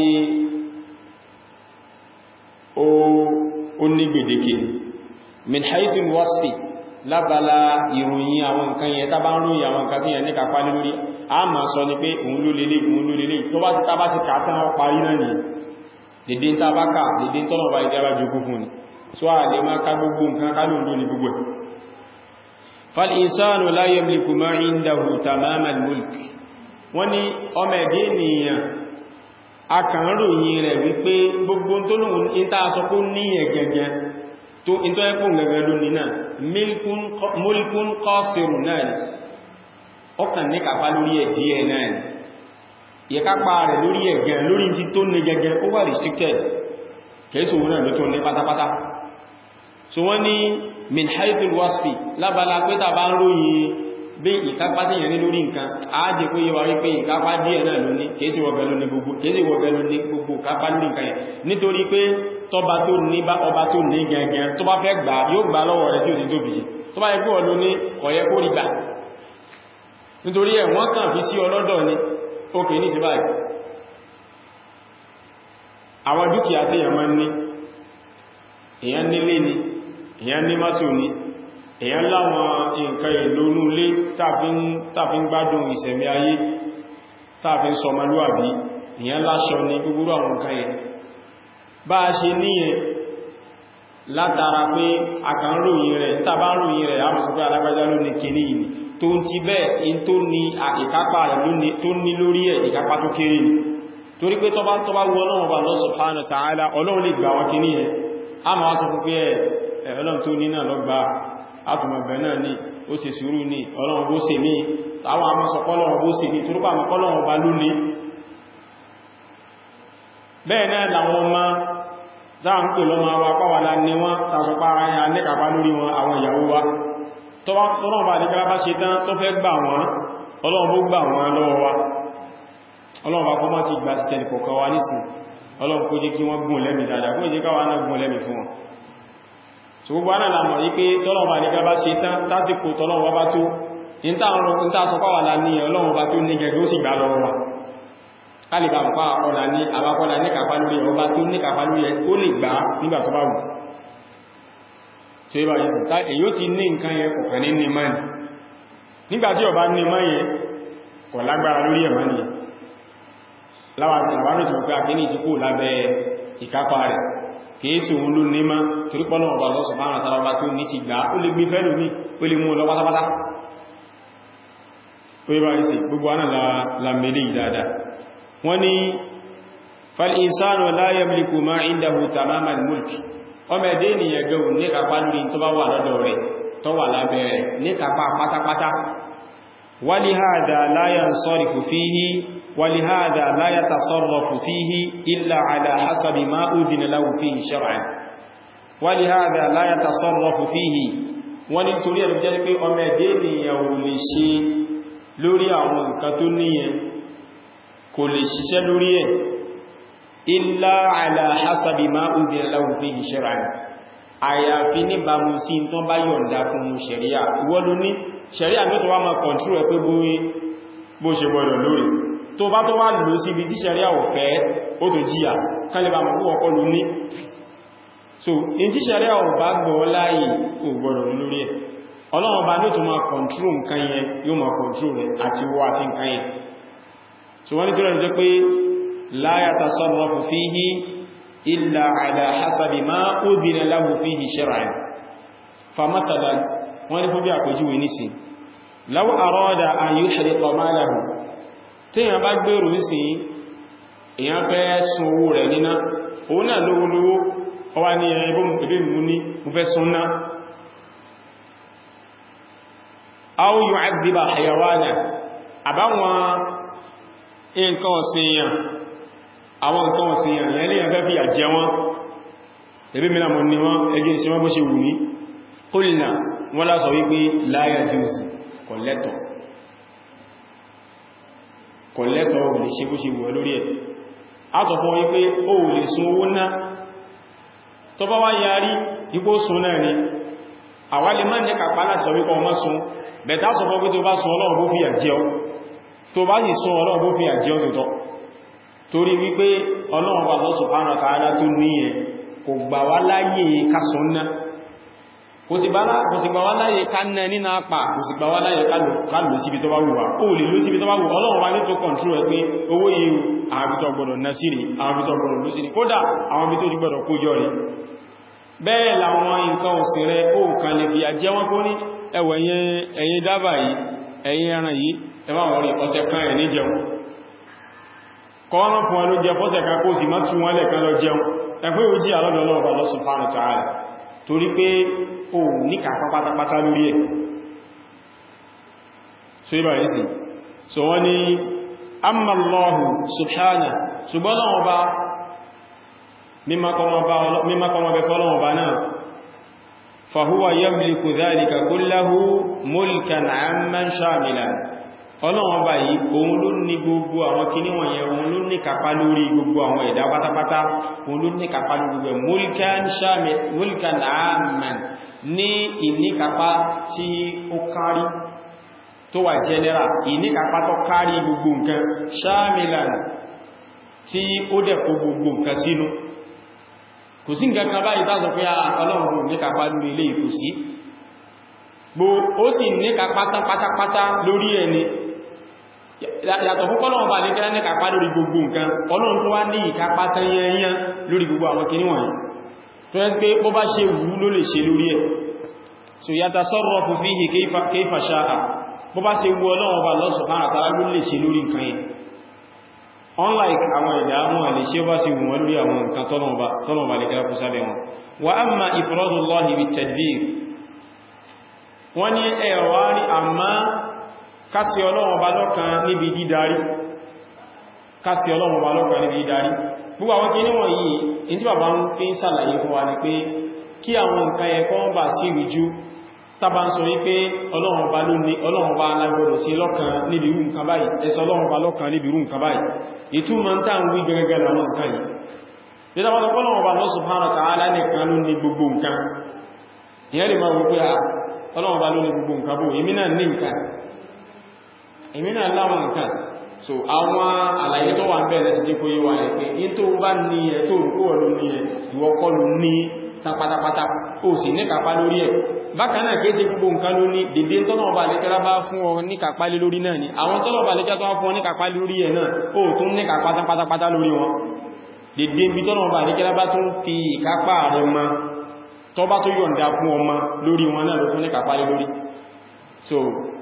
ó ní gbèdéke ni min haithul wasfi lábala ìròyìn àwọn nǹkan yẹn tàbá ń ròyìn àwọn nǹkan tí yẹn ní kàpá lé lórí a ma sọ ní pé òun ló lélé òun ló lélé tó bá ti tàbá sí kàtà wọn parí náà ni dédé tàbá ká dédé tọ́nà bá ìjábá jogún fún ni so a lè máa ká gbogbo nǹkan ká lóòrò ní gbogbo ẹ̀ fal insanu la yamliku ma indahu tamamal mulk wọ́n ní ọmọ ẹ̀dẹ́ ènìyàn a kàn ròyìn rẹ̀ wípé gbogbo tó lóhun ìta sọ kó ní ẹ̀gẹ̀gẹ̀ tó ìntọ́ ẹkùn gẹ̀gẹ̀ lónìí náà mulkun qasirun náà ni ọkàn ní kàpá lórí ẹ̀ díẹ̀ náà ni ìyẹ̀kápá rẹ̀ lórí ẹ̀gẹ̀ lórí tí tó ní gẹ̀gẹ̀ ó wà restricted kẹ́sù wọn náà ló tó ní pátápátá so wọ́n ní min haithul wasfi lábala pé tàbá ń ròyìn bí ìkápá tí yẹn ní lórí nǹkan ájẹ kó yíwa wípé ìkápá díẹ̀ náà ló ní kèsì wọ̀gẹ̀ ló ní gbogbo kápá lórí nǹkan yẹn nítorí pé tọba tó ní bá ọba tó ní gẹ̀gẹ̀ tó bá fẹ́ gbà yóò gbà lọ́wọ́ rẹ̀ tí ò ní tó fi ṣe tó bá yẹ kó ọlọ́ ní ọ̀yẹ́ kó rí gbà nítorí ẹ̀ wọ́n kàn fi sí ọlọ́dọ̀ ni ókè ní sí báyìí àwọn dúkìá tí èèyàn máa ń ní èèyàn nílé ni èèyàn ní mọ́tò ni èèyàn láwọn nǹkan ìlónú ilé tàfin gbádùn ìsẹ̀mí ayé tàfin sọmọlúwàbí èèyàn láṣọ ní gbogbo àwọn nǹkan yẹn bá a ṣe níyẹn látara pé àkàn ròyìn rẹ̀ tàbá ròyìn rẹ̀ a mọ̀ sọ pé alágbájá ló ní kìíní yìí tó ń ti bẹ́ẹ̀ in tó ní ìkápá rẹ̀ tó ní lórí ẹ̀ ìkápá tó kéré ni torí pé tọba tọba wọ ọlọ́run bá Allah subhanahu wa ta'ala ọlọ́run lè gbà wọn kìíní yẹn a máa sọ fún pé ẹ̀ ọlọ́run tó ní náà lọ́gbà átùmọ̀bẹ̀ náà ní ó sì sùúrù ní ọlọ́run bó ṣe ní àwọn amọ́sọ̀pọ̀ ọlọ́run bó ṣe ní torípa àmọ́kọ́ ọlọ́run bá lónìí bẹ́ẹ̀ náà làwọn ọmọ dáa ń pè lọ́mọ wa pàwàlá ní wọ́n tàṣọpá ayá nẹ́kàpá lórí wọn àwọn ìyàwó wa tọ́lọ́run bá ní kárábá ṣe tán tó fẹ́ gbà wọ́n ọlọ́run bó gbà wọ́n lọ́wọ́ wa ọlọ́run bá kọ́ mọ́ ti gbà títẹ̀ nìkọ̀ọ̀kan wa nísìn ọlọ́run kó jẹ́ kí wọ́n gùn lẹ́mì dáadáa kó jẹ́ káwà náà gùn lẹ́mì fún wọn so gbogbo aná làmọ̀ yí pé tọ́lọ́run bá ní kárábá ṣe tán tásìkò tọ́lọ́run bá tó ní tá sọ pàwàlá ní ọlọ́run bá tó ní gẹ̀gẹ́ ó sì gbà lọ́wọ́ wa kálìbà ń pa ọ̀nà ní àwákọ́lá ní kàfà lórí ọba tó ní kàfà lórí ẹ ó lè gbà nígbà tó bá wù ṣe bá yẹ ta èyí ó ti ní nǹkan yẹ kọ̀kan ní ní mọ́ni nígbàtí ọba ní mọ́ yẹ kọ̀ lágbára lórí ẹ̀mọ́ ni láwárò tí wọ́n pé àkíní ti kú lábẹ́ ìkápá rẹ̀ kìíṣù òun ló ní mọ́ torípọ́nà ọba lọ́sọ̀ márùn tàbí tí ó ní ti gbà ó lè gbé fẹ́ lómi ó lè mú lọ pátápátá ó yẹ bá rí sí gbogbo ánà lámẹ́lẹ́ ìdáadáa wọ́n ni fal'insanu la yamliku ma indahu tamamal mulk ọmọ ẹ̀dẹ́ ènìyàn gẹ̀rù ní kàpá lórí tó bá wà lọ́dọ̀ rẹ̀ tó wà lábẹ́ rẹ̀ ní kàpá pátápátá walihada la yansarifu fihi walihada la yatasarrafu fihi illa ala hasabi ma udhina lahu fihi shar'an walihada la yatasarrafu fihi wọ́n ni torí ẹ̀rọ jẹ́ pé ọmọ ẹ̀dẹ́ ènìyàn ò lè ṣe lórí àwọn nǹkan tó níyẹn kò lè ṣiṣẹ́ lórí ẹ̀ illa ala hasabi ma udhina lahu fihi shar'an àyàfi níbàmú sí tó bá yọ̀ǹda fún mú ṣẹ̀ríà ìwọ́n ló ní ṣẹ̀ríà ní tó wá máa kọ̀ntúrò ẹ̀ pé bó ṣe gbọ́dọ̀ lórí tó bá tó wá lò sí ibi tí ṣẹ̀ríà ò fẹ́ ó tó jíyà kálẹ̀bà mọ̀ púpọ̀ kọ́ ló ní so in tí ṣẹ̀ríà ò bá gbọ́ láàyè ò gbọ́dọ̀ lórí ẹ̀ ọlọ́run bá ní tó máa kọ̀ntúrò nǹkan yẹn yóò máa kọ̀ntúrò rẹ̀ àti wọ́ àti nǹkan yẹn so wọ́n ní tó rẹ̀ jẹ́ pé la yatasarrafu fihi illa ala hasabi ma udhina lahu fihi shar'an fa mathalan wọ́n ní fún bí àpèjúwe nísì law arada an yuhriqa malahu tí èyàn bá gbèrò sí èyàn fẹ́ sun owó rẹ̀ níná owó náà lówó lówó ọwá ní ẹgbẹ́ mú ní mú fẹ́ sun náà aw yu'adhiba hayawana àbáwọn nǹkan ọ̀sìnyàn àwọn nǹkan ọ̀sìnyàn yẹn lèyàn fẹ́ fi àjẹ wọn ẹbí mìíràn mọ̀ ní wọ́n ẹgbẹ́ ìṣẹ́ wọ́n bó ṣe wù ní qulna wọ́n lásọ wípé la yajuz kọ̀lẹ́tọ̀ kọ̀lẹ́tọ̀ ò lè ṣe bó ṣe wù ẹ lórí ẹ̀ a sọ fún wípé ó lè sun owó náà tó bá wá yarí ipò sun náà ni àwa lè má ní kàpá láti sọ wípé ọmọ sun bẹ̀tá sọ fún pé tó bá sun ọlọ́run bó fi àjẹ́ ọ tó bá sì sun ọlọ́run bó fi àjẹ́ ọ tòótọ́ torí wípé ọlọ́run bá Allah subhanahu wa ta'ala tó níyẹn kò gbà wá láyé kásùn náà kò sì gbà wá láyé ká ná nínú apá kò sì gbà wá láyé ká lò síbi tó bá wù wá ó lè lò síbi tó bá wù ọlọ́run bá ní tó kọ̀ntró ẹ pé owó yìí àwọn ibi tó gbọdọ̀ ná sí rí àwọn ibi tó gbọdọ̀ lò sí rí kódà àwọn ibi tó ti gbọdọ̀ kó jọ rí bẹ́ẹ̀ làwọn nǹkan òsìn rẹ̀ ó kàn lè fi àjẹ́ wọn kó ní ẹwẹ̀ ẹ̀yin dábà yìí ẹ̀yin ẹran yìí ẹwà wọ́n rí ọ̀sẹ̀ kan ẹ̀ ní jẹun kọ́wọ́n fún ẹlú jẹ fọ́sẹ̀ kan kó sì má tún wọ́n lẹ̀kan lọ jẹun ẹgbẹ́ òjí alọ́dọ̀lọ́wọ́ Allah subhanahu wa ta'ala torí pé o ní kàpá pátápátá lórí ẹ̀ so ibà yìí sí so wọ́n ni amma Allahu subhanahu ṣùgbọ́n lọ́wọ́ bá mímọ́kọmọ bẹ fọ́lọ́wọ́ bá náà fahuwa yamliku dhalika kullahu mulkan amman shamilan ọlọ́wọ́n bá yìí òun ló ní gbogbo àwọn kìíní wọ̀nyẹn òun ló ní kàpá lórí gbogbo àwọn ẹ̀dá pátápátá òun ló ní kàpá lórí gbogbo mulkan shamil mulkan amman ní ìníkàpá tí ó kárí tó wà general ìníkàpá tó kárí gbogbo nǹkan shamilan tí ó dẹ̀ kó gbogbo nǹkan sínú kò sí nǹkan kan báyìí tásọ pé ọlọ́run ní kàpá lórí ilé ìkò sí ó sì ní kàpá pátápátá lórí ẹni yàtọ̀ fún kọ́lọ̀wọ̀n bá ní kẹ́lá ní kàpá lórí gbogbo nǹkan ọlọ́run tó wá ní ìkápá tán yẹnyẹn lórí gbogbo àwọn kìíní wọ̀nyí tó yẹ́ pé bó bá ṣe wù ló lè ṣe lórí ẹ̀ so yatasarrafu fihi kayfa sha'a bó bá ṣe wù Ọlọ́run bá Allah subhanahu wa ta'ala ló lè ṣe lórí nǹkan yẹn unlike àwọn ẹ̀dá wọn lè ṣe bá ṣe wù wọn lórí àwọn nǹkan tọ́lọ̀wọ̀n bá lè kẹ́lá kú sábẹ̀ wọn wa amma ifradullahi bit-tadbir wọ́n ní ẹ̀wà rí àmá kásí Ọlọ́run bá lọ́kan níbi dídarí kásí Ọlọ́run bá lọ́kan níbi dídarí gbogbo àwọn kí níwọ̀n yìí in tí bàbá ń fi ń sàlàyé fún wa ní pé kí àwọn nǹkan ẹ̀kọ́ ń bà sí ìrìjú tàbá ń sọ wípé Ọlọ́run bá lóní Ọlọ́run bá alágbọ́dọ̀ sí lọ́kan níbi irú nǹkan báyìí ẹsọ Ọlọ́run bá lọ́kan níbi irú nǹkan báyìí ìtumọ̀ ń tàn wí gẹ́gẹ́ lọ́wọ́ nǹkan yìí nígbàtí Ọlọ́run bá Allah subhanahu wa ta'ala nìkan ló ní gbogbo nǹkan ìyẹn lè máa wípé Ọlọ́run bá ló ní gbogbo nǹkan bó èmi náà ní nǹkan èmi náà láwọn nǹkan so àwọn àlàyé tó wà ń bẹ̀rẹ̀ sí dípò yíwa ẹ̀ pé in tó bá ní ẹ̀ tó rúkú ọ̀lú ní ẹ̀ ìwọ kọ́ ló ní tapatapata ó sì ní kàpá lórí ẹ̀ bákan náà kéèsè gbogbo nǹkan ló ní dédé tọ́nà ọba àlékẹ́lá bá fún ọ ní kàpá lé lórí náà ni àwọn tọ́nà ọba àlékẹ́lá tó wá fún ọ ní kàpá lórí ẹ̀ náà ó tún ní kàpá pátápátá lórí wọn dédé bí tọ́nà ọba àlékẹ́lá bá tún fi ìkápá rẹ̀ mọ tọ́ bá tó yọ̀ǹda fún ọmọ lórí wọn náà ló tún ní kàpá lé lórí so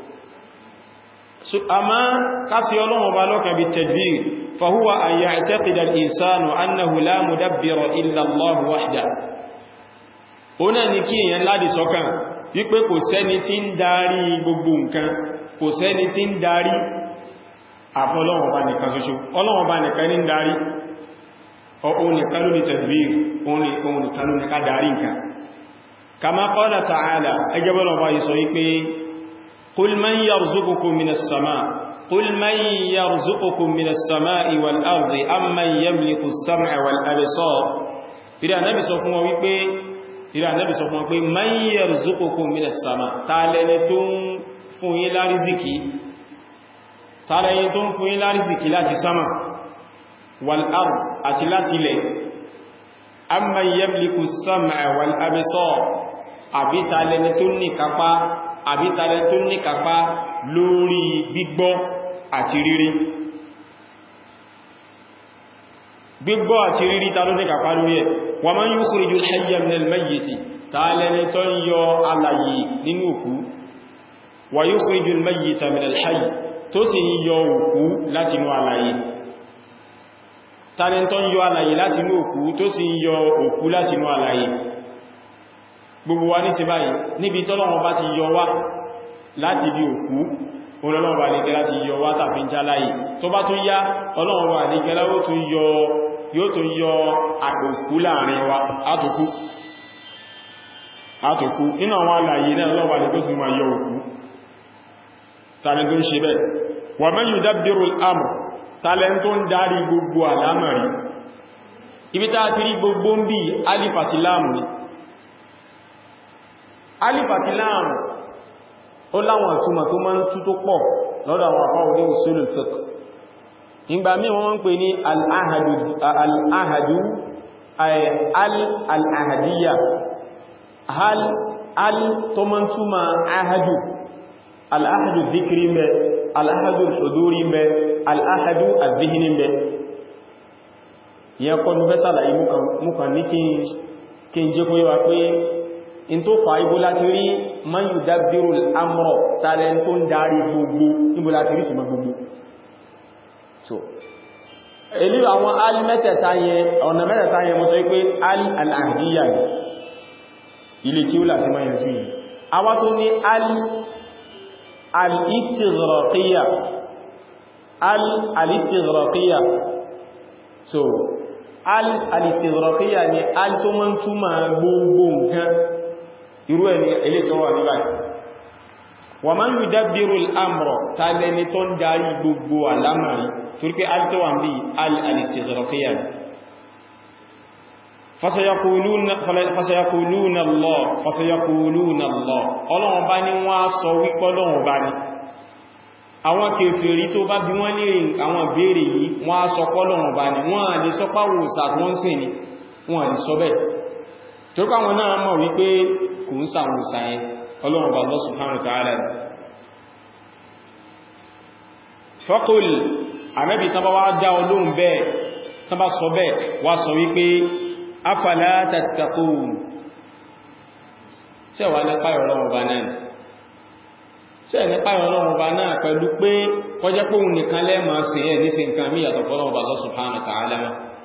أما قاسي الله وبالوك بالتدبير فهو أن يعتقد الإنسان أنه لا مدبر إلا الله وحده هنا نكي ينلادي سوكان wípé kò sẹ́ni tí ń darí gbogbo nǹkan kò sẹ́ni tí ń darí àfọ́ Ọlọ́run bá nìkan ṣoṣo Ọlọ́run bá nìkan ní darí ohun nìkan ló ní tadbir ohun nìkan ló ní ká darí nǹkan kama qala ta'ala ẹgbẹ́ Ọlọ́run bá yìí sọ wípé قل من يرزقكم من السماء قل من يرزقكم من السماء والأرض أم من يملك السمع والأبصار إلى النبي صلى الله عليه وسلم إلى النبي صلى الله عليه وسلم من يرزقكم من السماء تعالنتم فوين لا رزقي تعالنتم فوين لا رزقي لا سما والأرض أتلات لي أم من يملك السمع والأبصار أبي تعالنتم كفا àbí tàbí tó ní kàpá lórí gbígbọ́ àti rírí gbígbọ́ àti rírí tàbí ní kàpá lórí ẹ̀ wa man yukhrijul hayya minal mayyiti tààlẹ́ni tó ń yọ alàyè nínú òkú wa yukhrijul mayyita minal hayy tó sì ń yọ òkú láti inú alàyè tààlẹ́ni tó ń yọ alàyè láti inú òkú tó sì ń yọ òkú láti inú alàyè gbogbo wa ní sí báyìí níbi tọ́lọ́wọ́ bá ti yọ wá láti bí òkú olọ́lọ́wọ́ bá nígbẹ́ láti yọ wá tàbí ń jáláyì tó bá tún yá ọlọ́wọ́ bá nígbẹ́ yóò tún yọ àkókú láàrin wa átòkú átòkú nínú àwọn alàyè náà lọ́wọ́ ní tó tún ma yọ òkú tàbí tó ń ṣe bẹ́ẹ̀ wa man yudabbiru al-amr tàlẹ́ tó ń darí gbogbo àlámọ̀rí ibi tá ti rí gbogbo ń bí alifàtí láàmù ni alifàtí láàmù ó láwọn ìtumọ̀ tó máa ń tú tó pọ̀ lọ́dọ̀ àwọn àpá òní usulul fiqh ìgbà mí wọ́n ń pè ní al-ahadu al-ahadiyya al tó máa ń túmọ̀ ahadu al-ahadu dhikri mẹ́ al-ahadu al-huduri mẹ́ al-ahadu al-dhihni mẹ́ ìyẹn kọ́ ní bẹ́sàlá yìí mú ní kí n jẹ́ kó yíwa pé in tó fà ibò láti rí man yudabbiru al-amra tààrẹ tó ń darí gbogbo ibò láti rí ṣùgbọ́n gbogbo so èlú àwọn al mẹ́tẹ̀ta yẹn ọ̀nà mẹ́tẹ̀ta yẹn mọ́ tó wípé al al-ahdiyya ni ilé kí ó láti máa yẹn yìí a wá tó ní al al-istighraqiyya al al-istighraqiyya so al al-istighraqiyya ni al tó mọ́ túnmà gbogbo nǹkan irú ẹni ilé tó wà níbàí wa man yudabbiru al-amra tàbí tó ń darí gbogbo alamari torí pé al tó wà ń bí al-istighraqiyya fasayaquluna Allah fasayaquluna Allah ọlọ́wọ́n bá ní wọ́n sọ wípọ́ lọ́wọ́n bá ní àwọn kèfèrí tó bá bí wọ́n lè àwọn ìbéèrè yìí wọ́n sọ pọ́lọ́wọ́n bá ní wọ́n lè sọ páwò sàtún sìn ní wọ́n lè sọ bẹ́ẹ̀ tó káwọn náà mọ̀ wípé kò ń sàwọn òsàyẹn ọlọ́run bá Allah subhanahu wa ta'ala faqul àmẹ́bì tán bá wá dá olóhun bẹ́ẹ̀ tán bá sọ bẹ́ẹ̀ wá sọ wípé afala tattaqun ṣẹ́wà nípa ìrọ̀lọ́wọ̀ bá náà ṣẹ́ nípa ìrọ̀lọ́wọ̀ bá náà pẹ̀lú pé kọjẹ́ pé òun nìkan lẹ́mọ̀ sí ẹ̀ ní sí nǹkan mí yàtọ̀ fọ́lọ́wọ̀ bá Allah subhanahu wa ta'ala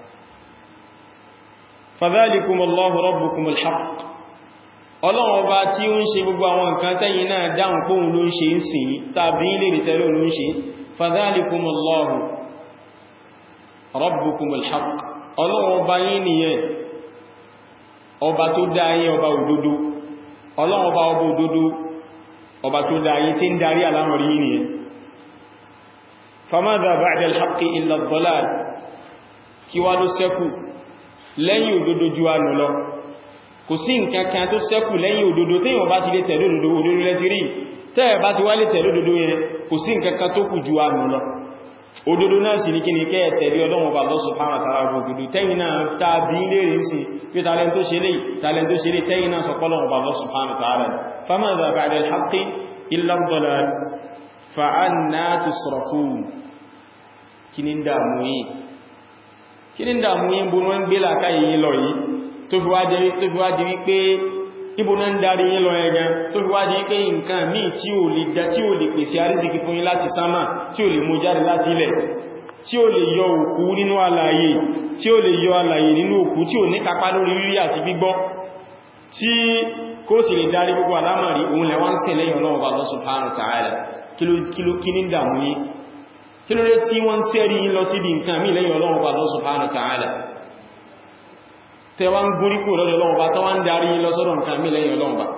fadhalikum Allahu rabbukumul haqq ọlọ́wọ́ bá tí ó ń ṣe gbogbo àwọn nǹkan tẹ́yìn náà dáhùn pé òun ló ń ṣe ń sìn tàbí ilé ìtẹ́lẹ̀ ló ń ṣe fadhalikum Allahu rabbukumul haqq ọlọ́wọ́ bá yín nìyẹn ọba tó dá yín ọba òdodo ọlọ́wọ́ bá ọba òdodo ọba tó dá yín tí ń darí alámọ̀rí yín nìyẹn famadha ba'da al-haqqi illa ad-dalal kí wá ló ṣẹ́kù lẹ́yìn òdodo ju ànù lọ kò sí nǹkan kan tó ṣẹ́kù lẹ́yìn òdodo tí yíò bá ti lè tẹ̀lé òdodo òdodo lẹ́ti rí tẹ́ẹ̀ bá ti wá lè tẹ̀lé òdodo yẹn kò sí nǹkan kan tó kù ju ànù lọ òdodo náà sì ní kí ni kẹ́ tẹ̀lé ọlọ́run bá lọ́sùn fáwọn àtàrà òdodo tẹ́yìn náà tàbí lèrè sí pé talent tó ṣe lè talent tó ṣe lè tẹ́yìn náà sọpọ́lọ́run bá lọ́sùn fáwọn àtàrà famadha ba'da al-haqqi illa ad-dalal fa anna tusrafun kí ní dàmú yìí kí ní dàmú yìí bó wọ́n gbé làkáyé yìí lọ yìí tó fi wá di wípé ibò náà ń darí yín lọ ẹgan tó fi wá di wípé nǹkan míì tí ò lè dá tí ò lè pèsè àrísìkí fún yín láti sánmà tí ò lè mú jáde láti ilẹ̀ tí ò lè yọ òkú nínú alààyè tí ò lè yọ alààyè nínú òkú tí ò ní kápá lórí rírí àti gbígbọ́ tí kó sì lè darí gbogbo alámàrí òun lẹ wọ́n ṣe lẹ́yìn Ọlọ́run Allah subhanahu wa ta'ala kí ní dàmú yín kí ló dé tí wọ́n sẹ́rí yín lọ síbi nǹkan míì lẹ́yìn Ọlọ́run Allah subhanahu wa ta'ala tẹwa ń gúrí kò lọ́dọ̀ Ọlọ́run bá tọ́wà ń darí lọ́sọ́dọ̀ nǹkan mí lẹ́yìn Ọlọ́run bá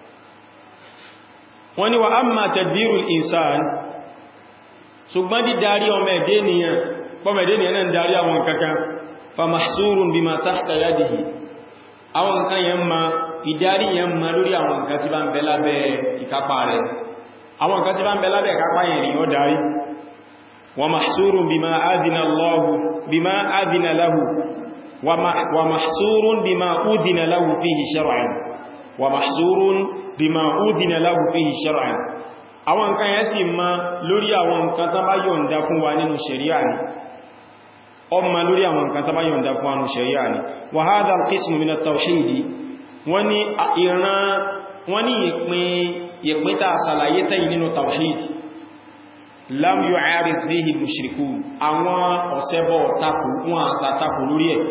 wọ́n ni wa amma tadbirul insan ṣùgbọ́n di darí ọmọ ẹ̀dẹ́ nìyàn pọ́mẹ̀dẹ́ nìyàn náà darí àwọn kankan fa mahsurun bima tahta yadihi àwọn nǹkan yẹn ma ìdarí yẹn ma lórí àwọn nǹkan tí bá ń bẹ lábẹ́ ìkápá rẹ̀ àwọn nǹkan tí bá ń bẹ lábẹ́ ìkápá yẹn ni ó darí wa mahsurun bima adina Allahu bima adina lahu ومحصور بما أذن له فيه شرعا ومحصور بما أذن له فيه شرعا àwọn nǹkan yẹn sì ma lórí àwọn nǹkan tán bá yọ̀ǹda fún wa nínú ṣẹ̀ríà ni ọmọ lórí àwọn nǹkan tán bá yọ̀ǹda fún wa nínú ṣẹ̀ríà ni wa hadha al-qismu min at-tawhid wọ́n ní ìran wọ́n ní ìpín ta sàlàyé tẹ́yìn nínú tawhid lam yu'arid fihi al-mushrikun àwọn ọ̀sẹ́bọ̀ takò wọn àṣà takò lórí ẹ̀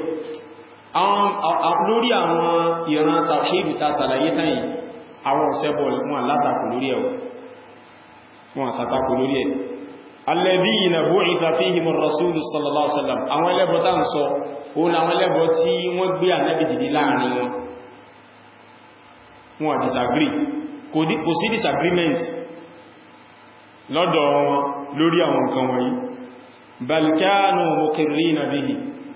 lórí àwọn ìran tàṣídù ta sàlàyé tàyí àwọn ọ̀sẹ́bọ̀ wọn látakò lórí ẹ̀ wọn àṣà takò lórí ẹ̀ alladhina bu'itha fihim ar-rasul sallallahu alaihi wasallam àwọn ẹlẹ́bọ tá ń sọ òun àwọn ẹlẹ́bọ tí wọ́n gbé ànábì dìde láàrin wọn wọn disagree kò sí disagreement lọ́dọ̀ wọn lórí àwọn nǹkan wọ̀nyí balkanu mukirrina bihi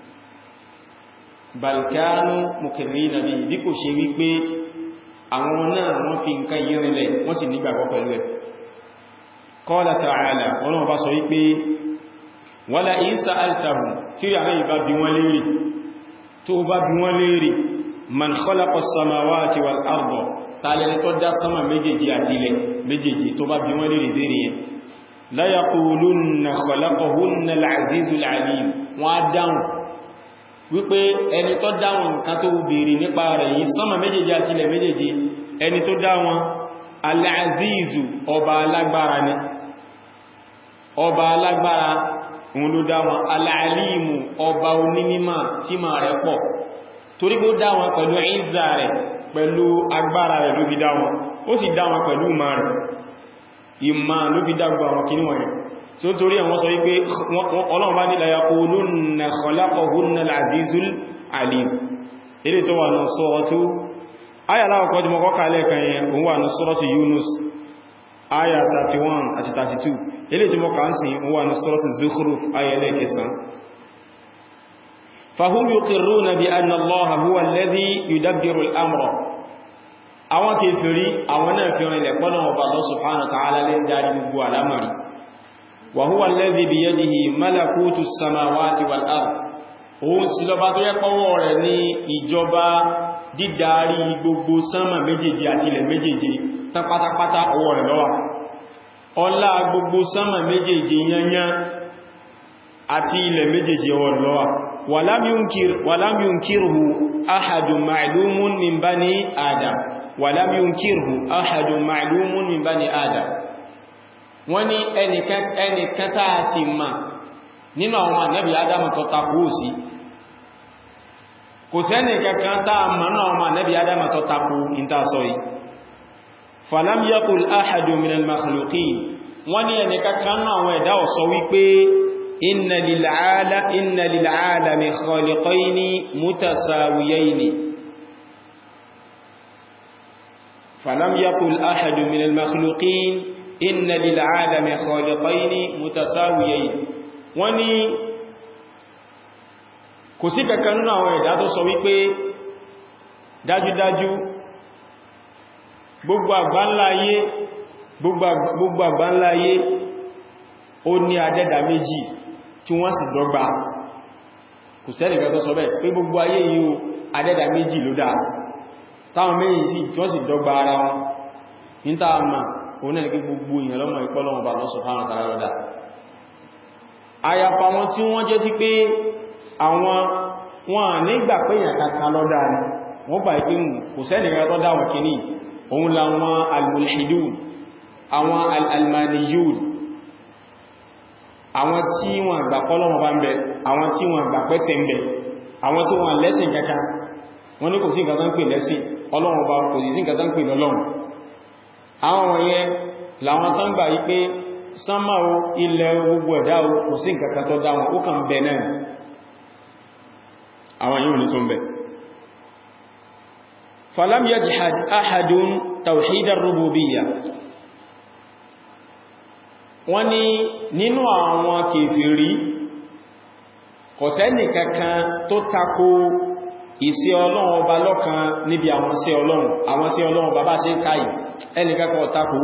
balkanu mukirrina bihi bí kò ṣe wípé àwọn náà wọ́n fi nǹkan yí rinlẹ̀ wọ́n sì nígbàgbọ́ pẹ̀lú ẹ̀ qala ta'ala wọ́n bá sọ wípé wala in sa'altahum tí àwọn ìbá bí wọ́n léèrè tó bá bí wọ́n léèrè man khalaqa as-samawati wal arda tààlẹ̀ tó dá sánmà méjèèjì àti ilẹ̀ méjèèjì tó bá bí wọ́n léèrè léèrè yẹn la yaqulunna khalaqahunna al-azizul alim wọ́n á dáhùn wípé ẹni tó dáwọn nǹkan tó bèèrè nípa rẹ̀ yìí sánmà méjèèjì àti ilẹ̀ méjèèjì ẹni tó dáwọn al-azizu ọba alágbára ni ọba alágbára òun ló dáwọn al-alimu ọba onímímà tí ma rẹ̀ pọ̀ torí kó dáwọn pẹ̀lú ìzà rẹ̀ pẹ̀lú agbára rẹ̀ ló fi dáwọn ó sì dáwọn pẹ̀lú ma rẹ̀ ìmá ló fi dágbà àwọn kìíní wọ̀nyẹn tí ó torí àwọn sọ wípé ọlọ́run bá nílẹ̀ yaqulunna khalaqahunna al-azizul alim ilé tó wà ní suratu ayà láwọ̀kọ́ tí mọ́kọ́ kàálẹ̀ kan yẹn òun wà ní suratu Yunus ayà 31 àti 32 ilé tí mọ́kà ń sin òun wà ní suratu Zukhruf ayà lẹ́kẹsàn fahum yuqirruna bi anna Allaha huwa alladhi yudabbiru al-amra àwọn kèfèrí àwọn náà fi rìnlẹ̀ pọ́nà ọba Allah subhanahu wa ta'ala lẹ́ darí gbogbo alamari wa huwa alladhi biyadihi malakutu samawati wal ard òun sí lọba tó yẹ pọ́wọ́ rẹ̀ ní ìjọba dídarí gbogbo sánmà méjèèjì àti ilẹ̀ méjèèjì tán pátápátá ọwọ́ rẹ̀ ló wà ọlá gbogbo sánmà méjèèjì yanyan àti ilẹ̀ méjèèjì ọwọ́ rẹ̀ ló wà walam yunkir walam yunkirhu ahadun ma'lumun min bani adam walam yunkirhu ahadun ma'lumun min bani adam wọ́n ní ẹnìkan táa sì ma nínú àwọn ànábì adam tó takò sí kò sẹ́nì kankan táa ma náà àwọn ànábì adam tó takò ìta sọ yìí falam yakul ahadun minal makhluqin wọ́n ní ẹnìkan kan náà àwọn ẹ̀dá ó sọ wípé inna lil alami khaliqayni mutasawiyayni falam yakul ahadun minal makhluqin inna lil alami khaliqayni mutasawiyayn wọ́n ní kò sí kankan nínú àwọn ẹ̀dá tó sọ wípé dájúdájú gbogbo àgbánláyé gbogbo àgbánláyé ó ní adẹ́dà méjì tí wọ́n sì dọ́gba kò sẹ́nì kan tó sọ bẹ́ẹ̀ pé gbogbo ayé yìí adẹ́dà méjì ló dá táwọn méjì sí tí wọ́n sì dọ́gba ara wọn ní táàmà òun náà ní pé gbogbo èèyàn lọ́mọ ìpọ́lọ́wọ́n bá lọ́sọ̀ fáwọn tàrà lọ́dá àyàfà wọn tí wọ́n jẹ́ sí pé àwọn wọn nígbà pé èèyàn kankan lọ́dá ni wọ́n bá ìpé kò sẹ́nìyàn tó dáwọn kìíní òun láwọn al-mulhidun àwọn al-almaniyun àwọn tí wọ́n gbà pọ́lọ́wọ́n bá ń bẹ àwọn tí wọ́n gbà pẹ́sẹ̀ ń bẹ àwọn tí wọ́n lẹ́sìn kankan wọ́n ní kò sí nǹkan tán pè lẹ́sìn ọlọ́run bá kò sí nǹkan tán pè lọ́lọ́run àwọn wọ̀nyẹn làwọn tán gbà yí pé sánmà o ilẹ̀ gbogbo ẹ̀dá o kò sí nǹkan tó dá wọn ó kàn bẹ náà àwọn yíò ní tó ń bẹ falam yajhad ahadun tawhid ar-rububiyya wọ́n ní nínú àwọn kèfèrí kò sẹ́nì kankan tó tako ìsí ọlọ́run ọba lọ́kan níbi àwọn sí ọlọ́run àwọn sí ọlọ́run bàbá ṣe káyì ẹnìkankan ọ̀tako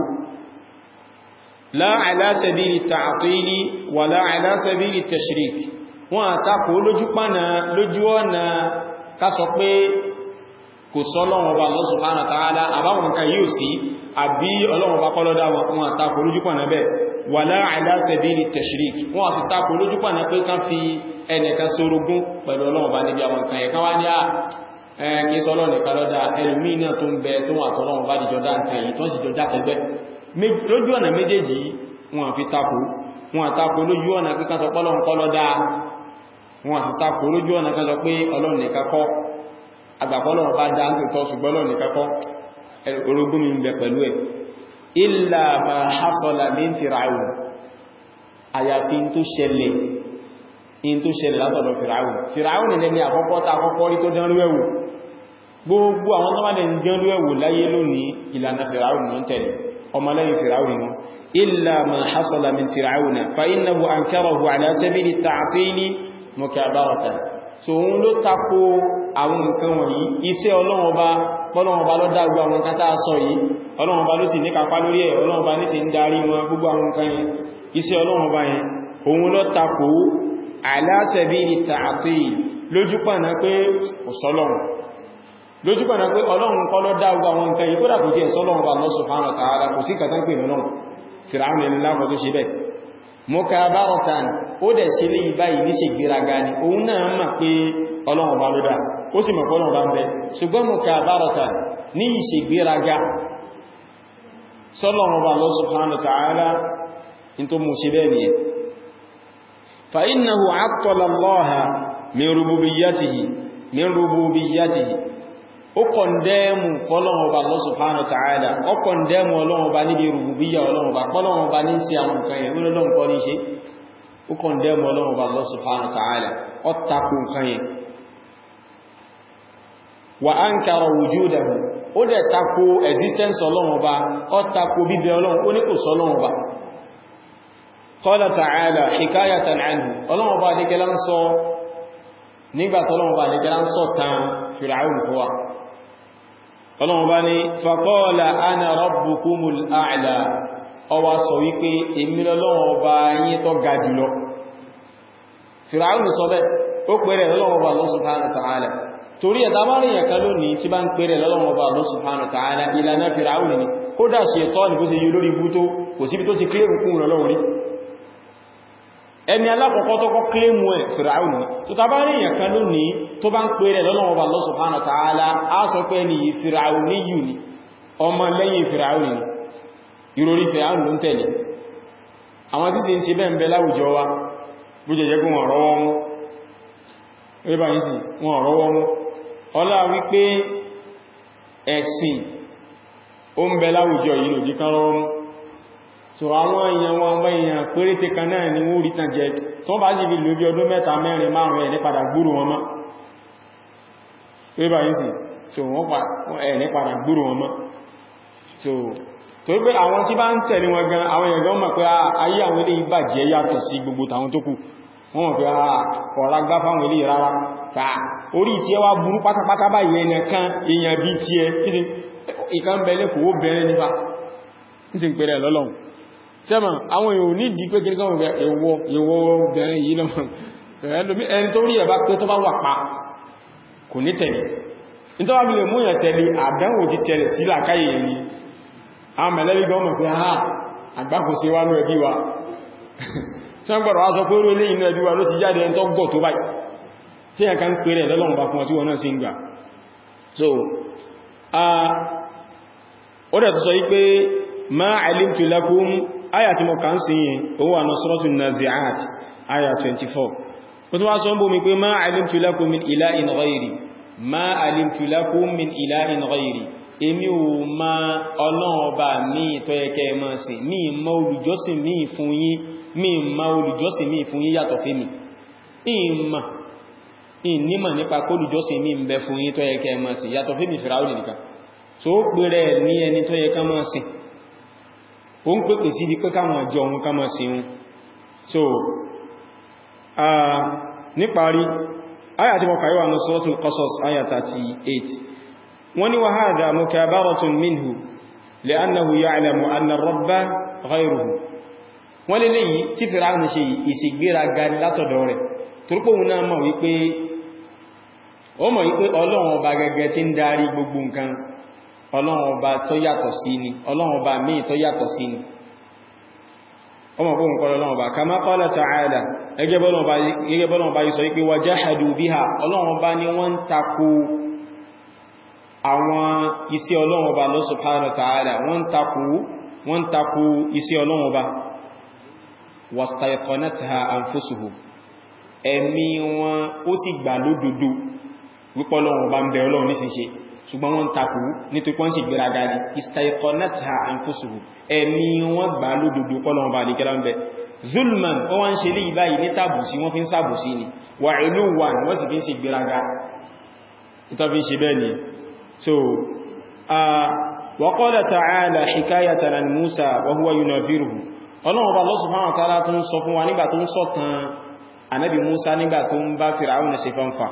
la ala sabili ta'tili wà la ala sabili tashrik wọ́n àtakò lójú pánà lójú ọ̀nà ká sọ pé kò sọ́lọ́run ọba Allah subhanahu wa ta'ala àbáwọn nǹkan yíò sí àbí ọlọ́run ọba kọ́lọ́dá wọn àtakò lójú pánà bẹ́ẹ̀ wà la ala sabili tashrik wọ́n àti takò lójú pánà pé ká fi ẹnìkan sorogún pẹ̀lú ọlọ́run ọba níbi àwọn nǹkan ẹ̀kan wá ní à ẹni sọ́lọ́ nìkan lọ́dá ẹlùmí náà tó ń bẹ tó wà tọ́lọ́run bá dìjọ dá nǹkan yìí tó sì jọ jákẹgbẹ́ lójú ọ̀nà méjèèjì wọn fi takò wọn àtakò lójú ọ̀nà kíkan sọ pọ́lọ́run kọ́ lọ́dá wọn sì takò lójú ọ̀nà kan sọ pé ọlọ́run nìkan kọ́ àgbàpọ́lọ́run bá dá ń tọ́ ṣùgbọ́n ọlọ́run nìkan kọ́ orogún mi ń bẹ pẹ̀lú ẹ̀ illa ma hasala min Fir'aun àyàfi tó ṣẹlẹ̀ in tó ṣẹlẹ̀ látọ̀dọ̀ Fir'aun Fir'aun ní lẹ́ni àkọ́kọ́ ta àkọ́kọ́ rí tó dánrú ẹ̀wò gbogbo àwọn tó wà lẹ́ dánrú ẹ̀wò láyé lónìí ìlànà Fir'aun ní tẹ̀lé ọmọlẹ́yìn Fir'aun ní illa ma hasala min Fir'aun fa innahu ankarahu ala sabili ta'tili mukabaratan so òun ló tako àwọn nǹkan wọ̀nyí iṣẹ́ Ọlọ́run Ọba Ọlọ́run Ọba ló dá gbogbo àwọn nǹkan tá a sọ yìí Ọlọ́run Ọba ló sì ní kápá lórí ẹ̀ Ọlọ́run Ọba ní sì ń darí wọn gbogbo àwọn nǹkan yẹn iṣẹ́ Ọlọ́run Ọba yẹn òun ló tako ala sabili ta'til lójúpànà pé ọ̀sọ́lọ́run lójúpànà pé Ọlọ́run kọ́ ló dá gbogbo àwọn nǹkan yìí kódà kò tí ẹ̀sọ́lọ́run bá Allah subhanahu wa ta'ala kò sí kàtán pè lọ́lọ́run Fir'aun ẹni lákọ̀ tó ṣe bẹ́ẹ̀ mukabaratan ó dẹ̀ ṣe lé ìbáyìí ní ṣe gbéraga ni òun náà mọ̀ pé Ọlọ́run bá ló dá ó sì mọ̀ pọ́lọ́run bá ń bẹ ṣùgbọ́n mukabaratan ní ìṣe gbéraga sọ́lọ́run bá Allah subhanahu wa ta'ala in tó mú ṣe bẹ́ẹ̀ nìyẹn فإنه عطل الله من ربوبيته من ربوبيته ó kọ̀ndẹ́mù fọ́lọ́wọ́ bá Allah subhanahu wa ta'ala ó kọ̀ndẹ́mù ọlọ́wọ́ bá níbi rububiyya ọlọ́wọ́ bá pọ́lọ́wọ́ bá ní sí àwọn nǹkan yẹn lọ́wọ́ kọ́ ní ṣe ó kọ̀ndẹ́mù ọlọ́wọ́ bá Allah subhanahu wa ta'ala ó takò nǹkan yẹn wa ankara wujudahu ó dẹ̀ takò existence ọlọ́wọ́ bá ó takò bíbẹ ọlọ́wọ́ ó ní kò sọ́lọ́wọ́ bá qala ta'ala hikayatan anhu ọlọ́wọ́ bá ní kẹlá ń sọ nígbàtí ọlọ́wọ́ bá ní kẹlá ń sọ tán Fir'aun fúwa ọlọ́wọ́ bá ní faqala ana rabbukumul a'la ọwá sọ wípé èmi lọ́wọ́ bá yín tó ga jùlọ Fir'aun sọ bẹ́ ó pèrè lọ́wọ́ bá Allah subhanahu wa ta'ala torí ẹ̀ta bá rí ẹ̀kan lónìí tí bá ń pèrè lọ́wọ́ bá Allah subhanahu wa ta'ala ìlànà Fir'aun ni kódà ṣe tọ́ ní bó ṣe yí lórí bú tó kò síbi tó ti kílé rùkún lọ́wọ́ rí ẹni alákọ̀ọ́kọ́ tó kọ́ kílèmù ẹ̀ fìràún tó tàbá rí èyàn kan lónìí tó bá ń pè rẹ̀ lọ́lọ́wọ́ bá Allah subhanahu wa ta'ala á sọ pé ní fìràún ní yù ní ọmọ lẹ́yìn fìràún ní ìròrí fìràún ló ń tẹ̀lé àwọn tí sì ń ṣe bẹ́ẹ̀ láwùjọ wa bó jẹ́ jẹ́ pé wọ́n rọwọ́ mú ríbà yìí sí wọ́n rọwọ́ mú ọlá wípé ẹ̀sìn ó ń bẹ láwùjọ yìí lòdí kan rọwọ́ mú so àwọn èèyàn wọn ọmọ èèyàn péréte kan náà ni wọ́n rí tàn jẹ tó bá sì fi lò bí ọdún mẹ́ta mẹ́rin márùn ẹ̀ ní padà gbúrò wọn mọ́ ríbà yìí sí so wọ́n ẹ̀ ní padà gbúrò wọn mọ́ so tó pé àwọn tí bá ń tẹ̀lé wọn gan àwọn èèyàn gan mọ̀ pé ayé àwọn ilé ìbàjẹ́ yàtọ̀ sí gbogbo tàwọn tó kù wọ́n mọ̀ pé kọ̀ọ̀lá gbá fáwọn ilé rárá pa orí tí ẹ wá burú pátápátá báyìí ẹnẹ kan èèyàn bí tí ẹ ìkan bẹ̀lẹ̀ kò ó bẹ̀rẹ̀ nípa ní sì ń pẹ̀rẹ̀ lọ́lọ́run sẹ́mà àwọn èèyàn ní ìdí pé kí ní ẹwọ́ ìwọ́ bẹ̀rẹ̀ yìí lọ́mọ ẹni tó rí ẹ̀bá pé tó bá wà pa kò ní tẹ̀lé nítorí wà bí lè múyàn tẹ̀lé àdánwò ti tẹ̀lé sí làkáyè ni a mẹ̀lẹ́bí gan mọ̀ pé ha àgbákò sí wá ní ẹbí wa tí wọ́n gbọ́rọ̀ wá sọ pé orí inú ẹbí wa ló ti jáde ẹni tó gọ̀ tó báyìí tí ẹ̀ká ń pèrè lọ́lọ́run bá fún ọ tí wọ́n náà sí ń gbà so ó dẹ̀ tó sọ wípé ma alimtu lakum aya tí mo kàn sí yẹn ó wà ní suratul nazi'at aya 24 ó tó wá sọ ń bó mi pé ma alimtu lakum min ilahin ghayri ma alimtu lakum min ilahin ghayri èmi ò ma ọlọ́run ọba mi tó yẹ kẹ́ máa sìn mi ma olùjọ́sìn mi fún yín mi ma olùjọ́sìn mi fún yín yàtọ̀ fẹ́mi ìmà ìnímọ̀ nípa kó olùjọ́sìn mi ń bẹ fún yín tó yẹ kẹ́ máa sìn yàtọ̀ fẹ́mi Fíráúnù nìkan tó pèrè ní ẹni tó yẹ ká máa sìn ó ń pèpè sí di pé káwọn àjọ ohun ká máa sìn wọn so níparí áyà tí mo kàíwà ní Suratul Qasas áyà 38 wọ́n ní wàhádà mukabaratun minhu li'annahu ya'lamu anna ar-rabba ghayruhu wọ́n lè léyìí tí Fíráúnù ṣe ìṣègbéraga látọ̀dọ̀ rẹ̀ torípòhun náà mọ̀ wípé ó mọ̀ wípé Ọlọ́run ọba gẹ́gẹ́ tí ń darí gbogbo nǹkan Ọlọ́run ọba tó yàtọ̀ sí ni Ọlọ́run ọba míì tó yàtọ̀ sí ni ọmọ fóhun kọ́ Ọlọ́run ọba kama qala ta'ala gẹ́gẹ́ bọ́lọ́run ọba yìí sọ wípé wajahadu biha Ọlọ́run ọba ni wọ́n ń takò àwọn iṣẹ́ Ọlọ́run Ọba Allah subhanahu wa ta'ala wọ́n takú wọ́n takú iṣẹ́ Ọlọ́run Ọba wastayqanatha anfusuhum ẹ̀mí wọn ó sì gbà lódodo wípé Ọlọ́run Ọba ń bẹ Ọlọ́run ní ṣíṣe ṣùgbọ́n wọ́n takú nítorí wọ́n sì gbéraga ní istayqanatha anfusuhum ẹ̀mí wọn gbà lódodo Ọlọ́run Ọba àdíkẹ́lá ń bẹ zulman ó wá ń ṣe lé ìbáyìí ní tàbùsí wọ́n fi ń sàbùsí ni wà ìlú wà wọ́n sì fi ń ṣe gbéraga ìtọ́fi ṣe bẹ́ẹ̀ ni so uh, وقال تعالى حكاية عن موسى وهو ينذره ọlọ́run bá lọ́sùn fáwọn tààrà tó ń sọ fún wa nígbà tó ń sọ̀tàn ànábì Musa nígbà tó ń bá Fir'aun ṣe fánfà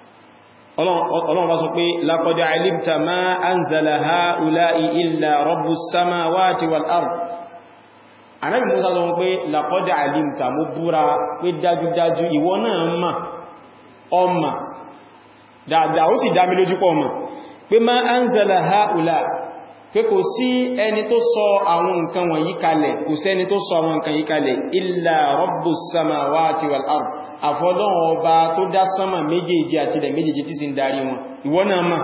ọlọ́run bá sọ pé laqad alimta ma anzala ha'ula'i illa rabbus samawati wal ard ànábì Musa sọ pé laqad alimta mo búra pé dájúdájú ìwọ náà mà ọmọ dáadáa ó sì dá mi lójú pọ̀ mọ̀ pé ma anzala haula pé kò sí ẹni tó sọ àwọn nǹkan wọ̀nyí kalẹ̀ kò sí ẹni tó sọ àwọn nǹkan yí kalẹ̀ illa rabbus samawati wal ard àfọlọ́wọ́ ọba tó dá sánmà méjèèjì àti ilẹ̀ méjèèjì tí sì ń darí wọn ìwọ náà mà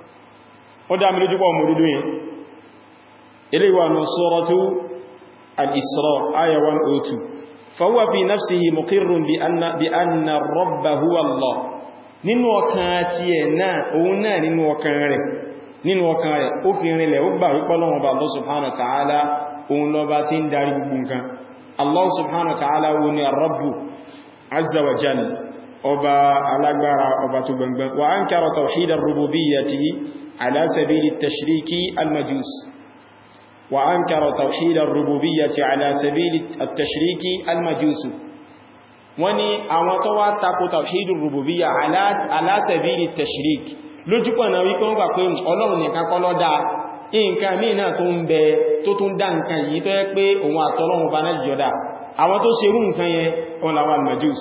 ó dá mi lójú pọ̀ mọ̀ dúdú yẹn eléyìí wà ní suratu al-Isra aya 102 fahuwa fi nafsihi muqirrun bi anna rabba huwa Allah nínú ọkàn ti ẹ̀ náà òun náà nínú ọkàn rẹ̀ nínú ọkàn rẹ̀ ó fi rinlẹ̀ ó gbà wípé Ọlọ́run Ọba Allah subhanahu wa ta'ala òun lọba tí ń darí gbogbo nǹkan Allah subhanahu wa ta'ala wo ni ar-rabbu azza wa jalla ọba alágbára ọba tó gbangban wa ankara tawhid ar-rububiyyati ala sabili at-tashriki al-majus wa ankara tawhid ar-rububiyyati ala sabili at-tashriki al-majus wọ́n ní àwọn tó wá tako tawhidur rububiyya ala sabili tashrik lójúpọ̀ náà wípé wọ́n gbà pé ọlọ́run nìkan kọ́ ló dá nǹkan míì náà tó ń bẹ tó tún dá nǹkan yìí tó yẹ pé òun àtọ́lọ́run bá náà jọdá àwọn tó ṣerú nǹkan yẹn wọn làwọn al-majus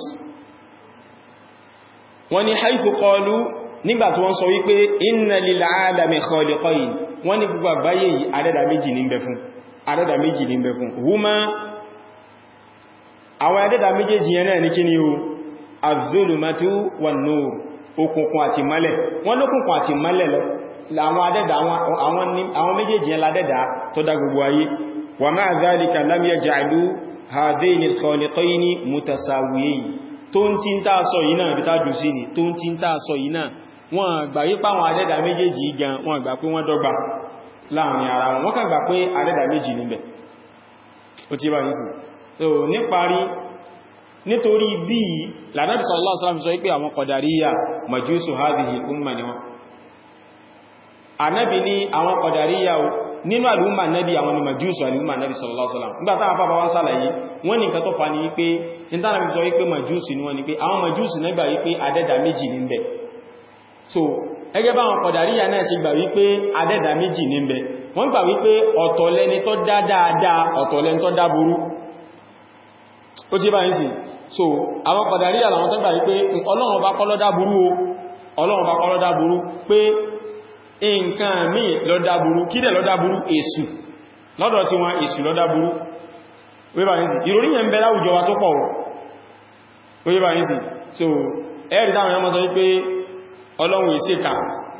wọ́n ní haythu qalu nígbà tí wọ́n sọ wípé inna lil alami khaliqayn wọ́n ní gbogbo àgbáyé yìí adẹ́dà méjì ní bẹ fún adẹ́dà méjì ní bẹ fún huma àwọn adẹ́dà méjèèjì yẹn náà ní kí ni o az-zulumatu wan-nur òkùnkùn àti mọ́lẹ̀ wọ́n lókùnkùn àti mọ́lẹ̀ lọ àwọn adẹ́dà àwọn méjèèjì yẹn ládẹ́dà tó dá gbogbo ayé wa ma'a dhalika lam yaj'alu hadhaini al-khaliqayni mutasawiyayn tó ń tí ń tàà sọ yìí náà bí tájú sí ni tó ń tí ń tàà sọ yìí náà wọ́n gbà yí pàwọn adẹ́dà méjèèjì gan wọ́n gbà pé wọ́n dọ́gba láàrin ara wọn wọ́n kàn gbà pé adẹ́dà méjì níbẹ̀ ó ti bá yìí so níparí nítorí bí lànàbí sallallahu alaihi wasallam sọ wípé àwọn Qadariyya majusu hadhihi umma ni wọn ànábì ní àwọn Qadariyya nínú àlúmà nẹ́bí àwọn ni majusu àlúmà nẹ́bí sallallahu alaihi wasallam nígbàtá àwọn bàbá wọ́n sàlàyé wọ́n ní nǹkan tó fa ní wípé nítànà bí sọ wípé majusu ni wọ́n ni pé àwọn majusu nígbà wípé adẹ́dà méjì ní bẹ̀ so ẹgẹ́ bá àwọn Qadariyya náà ṣe gbà wípé adẹ́dà méjì ní bẹ̀ wọ́n gbà wípé ọ̀tọ̀ lẹni tó dá dáadáa ọ̀tọ̀ lẹni tó dá burú ó ti bá yìí sí so àwọn Qadariyya làwọn tó gbà wípé Ọlọ́run bá kọ́ ló dá burú o Ọlọ́run bá kọ́ ló dá burú pé nǹkan míì ló dá burú kí dẹ̀ ló dá burú èṣù lọ́dọ̀ tí wọn èṣù ló dá burú wíbà yìí sí ìròrí yẹn bẹ láwùjọ wa tó pọ̀ wíbà yìí sí so ẹ̀rì táwọn ẹmọ́ sọ wípé Ọlọ́run ìṣẹ́ka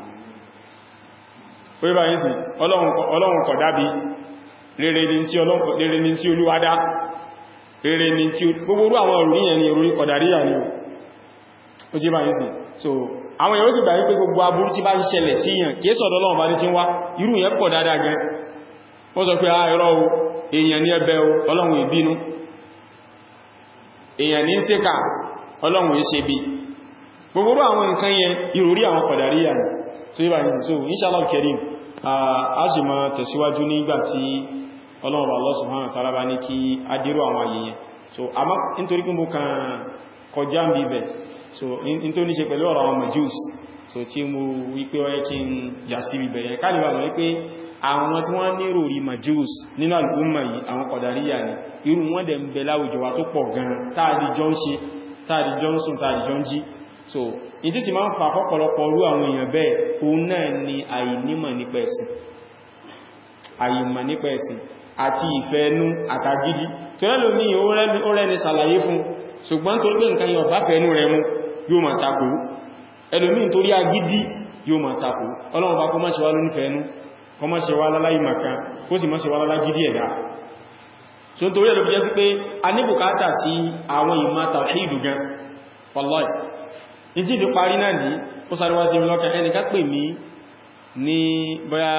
wíbà yìí sí Ọlọ́run kọ̀ dábí rere ni tí Olúwa dá rere ni tí gbogbo àwọn òrùrí yẹn ni òrùrí Qadariyya ni ó jí bá yìí sí so àwọn èèyàn sì gbà wípé gbogbo aburú tí bá ń ṣẹlẹ̀ sí yàn kìí sọ̀dọ̀ Ọlọ́run bá ní tí ń wá irú yẹn pọ̀ dáadáa gan ó sọ pé a ẹ̀rọ o èèyàn ní ẹbẹ̀ o Ọlọ́run ìbínú èèyàn ní ṣèkà Ọlọ́run ìṣe bí gbogbo àwọn nǹkan yẹn ìròrí àwọn Qadariyya ni so yíba ní so inshallah kerim a sì máa tẹ̀síwájú nígbà tí Ọlọ́run Allah subhanahu wa ta'ala bá ní kí a dírò àwọn ayẹyẹ so àmọ́ nítorí pé mo kàn kọjá ń bíbẹ̀ so in tó ní ṣe pẹ̀lú ọ̀rọ̀ àwọn majus so tí mo wípé ọyẹ́ kí n yà sí ibẹ̀ yẹn káàlì wà wípé àwọn tí wọ́n ní ròrí majus nínú al'umma yìí àwọn Qadariyya ni irú wọ́n dẹ̀ ń bẹ láwùjọ wa tó pọ̀ gan táàdì jọ ń ṣe táàdì jọ ń sùn táàdì jọ ń jí so in tí sì máa ń fa pọ́pọ̀lọpọ̀ orú àwọn èèyàn bẹ́ẹ̀ òun náà ni àìnímọ̀ nípa ẹ̀sìn àìmọ̀ nípa ẹ̀sìn àti ìfẹ́ ẹnu àtàgídí tó rẹ́lòmí ó rẹ́ni sàlàyé fún ṣùgbọ́n tó gbé nǹkan yọ bá fẹ́ẹ̀nú rẹ̀ mú yóò máa takò ẹlòmí torí agídí yóò máa takò ọlọ́run bá kó má ṣe wá lóní fẹ́ẹ̀nú kó má ṣe wá láláì màkan kó sì má ṣe wá lálágídí ẹ̀dá so n torí ẹlòmí jẹ́ sí pé a ní bùkátà sí àwọn ìmá tàwhídù gan wallahi ìdí ìdí parí náà ní ó sáré wá sí mi lọ́kàn ẹnìkan pè mí ní bóyá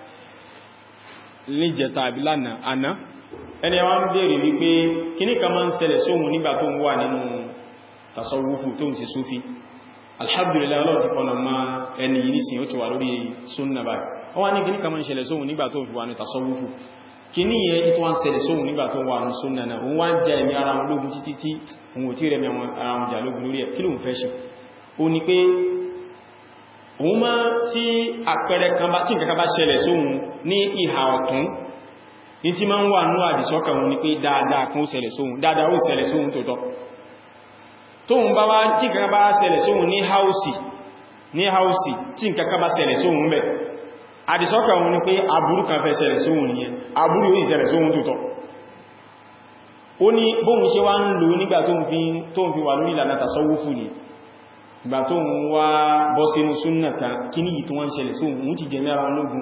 ní jẹta àbí lánàá àná ẹni wọ́n bèèrè wípé kíní kan máa ń ṣẹlẹ̀ sóhun nígbà tó ń wà nínú tasawufu tó ń ṣe súfí alhamdulillah ọlọ́run ti fọ́nà ma ẹni yìí nísìn ó ti wà lórí súnnà báyìí wọ́n wá ní kíní kan máa ń ṣẹlẹ̀ sóhun nígbà tó ń fi wà ní tasawufu kíní yẹn tó wá ń ṣẹlẹ̀ sóhun nígbà tó wà ní súnnà náà òun wá ń jẹ ẹ̀mí ara wọn lógun títí tí òun ò tí rẹ̀ ara wọn jà lógun lórí ẹ̀ kí lóun fẹ́ ṣe ó ní pé òun máa tí àpẹẹrẹ kan bá tí nǹkan kan bá ṣẹlẹ̀ sóhun ní ìhà ọ̀tún ní tí máa ń wà ní àdìsọ́kàn wọn ni pé dáadáa kan ó ṣẹlẹ̀ sóhun dáadáa ó ṣẹlẹ̀ sóhun tó tọ́ tóhun bá wá tí nǹkan bá ṣẹlẹ̀ sóhun ní haúsì ní haúsì tí nǹkan kan bá ṣẹlẹ̀ sóhun bẹ̀ àdìsọ́kàn wọn ni pé aburú kan fẹ́ ṣẹlẹ̀ sóhun nìyẹn aburú yóò ṣẹlẹ̀ sóhun tó tọ́ ó ní bóhun ṣe wá ń lò nígbà tóhun fi wà lórí ìlànà tasawufu ni ìgbà tó ń wá bọ́ sínú súnnà kan kí ní ìtò wọ́n ṣẹlẹ̀ sóhun òun ti jẹ mẹ́ra lógún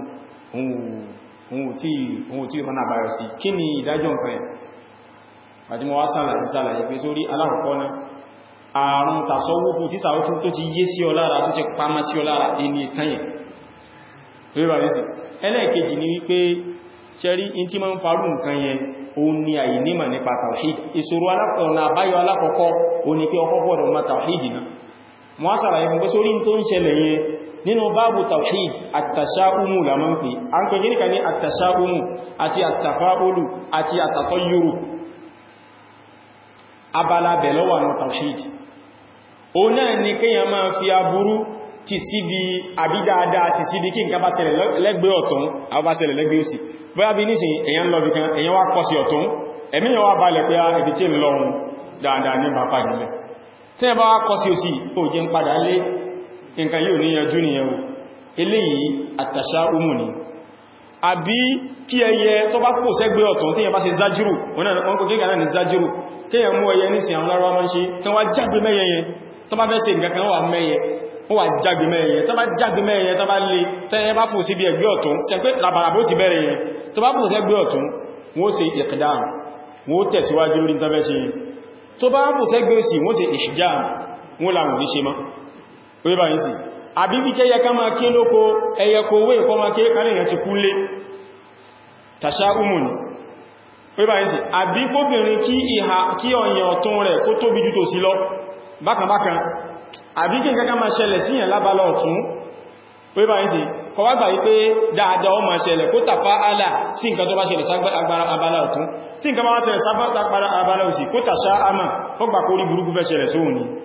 ohun tí rọ́nà àbáyọ̀ sí kí ni ìdájọ́ nǹkan ẹ̀ àti mọ́ wá sàlàyé sàlàyé pé sórí alákọ̀ọ́kọ́ náà àrùn tàṣọ́wúfù tí sàwọ́fù tó ti yé sí ọ lára tó ti pàmà sí ọ lára ẹni ìtanyẹ̀ ẹlẹ́ẹ̀kejì ni wípé ṣẹ́rí in tí ma ń farú nǹkan yẹn òun ni àyè nímà nípa tàwhíd ìṣòro alákọ̀ọ́nà àbáyọ alákọ̀ọ́kọ́ òun ni pé ọkọ́ gbọ́dọ̀ ma tàwhíd náà mọ́ á sàlàyé fún pé sórí tó ń ṣẹlẹ̀ yẹn nínú báàbù tawhid àtàṣáúmù lámọ́ ń pè a ń pè gíníkà ní àtàṣáúmù àti àtàfáólù àti àtàtọ́yúrù abala bẹ̀lọ́wà ní tawhid o náà ni kíyàn máa fi aburú ti síbi àbídáadáa ti síbi kí nǹkan bá ṣẹlẹ̀ lẹ́gbẹ́ ọ̀tún àbá ṣẹlẹ̀ lẹ́gbẹ́ òsì bóyá bí nísìn èyàn lọ bìkan èyàn wá kọ́ sí ọ̀tún ẹ̀mí yàn wá balẹ̀ pé ibi tí ń lọ́run dáadáa ní bàbá nílẹ̀ tí ẹ bá wá kọ́ sí òsì ó jẹ́ ń padà lé nǹkan yóò ní yanjú ni ẹwọ eléyìí àtàṣà umu ni àbí kí ẹyẹ tó bá kò sẹ́gbẹ́ ọ̀tún tí yẹn bá ṣe zájírù wọ́n kò kíkà náà ní zájírù kí yẹn mú ẹyẹ nísìn àwọn lárọ́ máa ń ṣe kí wọ́n jágbe mẹ́yẹ yẹn tó bá fẹ́ ṣe nǹkan kan wà mẹ́yẹ wọ́n wà jágbe mẹ́yẹ yẹn tó bá jágbe mẹ́yẹ yẹn tó bá lè tẹ́yẹ bá fò sí bí ẹgbẹ́ ọ̀tún ṣe pé làbàràbó ti bẹ̀rẹ̀ yẹn tó bá fò sẹ́gbẹ́ ọ̀tún wọ́n ṣe ìkìdáàm wọ́n tẹ̀síwájú lórí tafẹ́ ṣe tó bá fò sẹ́gbẹ́ òsì wọ́n ṣe ìhìjáàm wọ́n làwọn ní ṣe mọ́ orí bá yìí sí àbí bí kẹ́yẹ ká máa ké lóko ẹyẹ kò wé ìkọ́ máa ké kárìyàn ti kúlé tàṣà umun orí bá yìí sí àbí kóbìnrin kí ìhà kí ọ̀yàn ọ̀tún rẹ̀ kó tóbi jù tó sí lọ bákanbákan àbí kí nǹkan ká máa ṣẹlẹ̀ síyàn lábálọ ọ̀tún orí bá yìí sí kọwà gbà wípé dáadáa ó máa ṣẹlẹ̀ kó tàfà àlà sí nǹkan tó bá ṣẹlẹ̀ ságbára abala ọ̀tún tí nǹkan bá ṣẹlẹ̀ ságbára abala òsì kó tàṣà àmà kó gbà kórí burúkú fẹ́ ṣẹlẹ̀ sóhun ni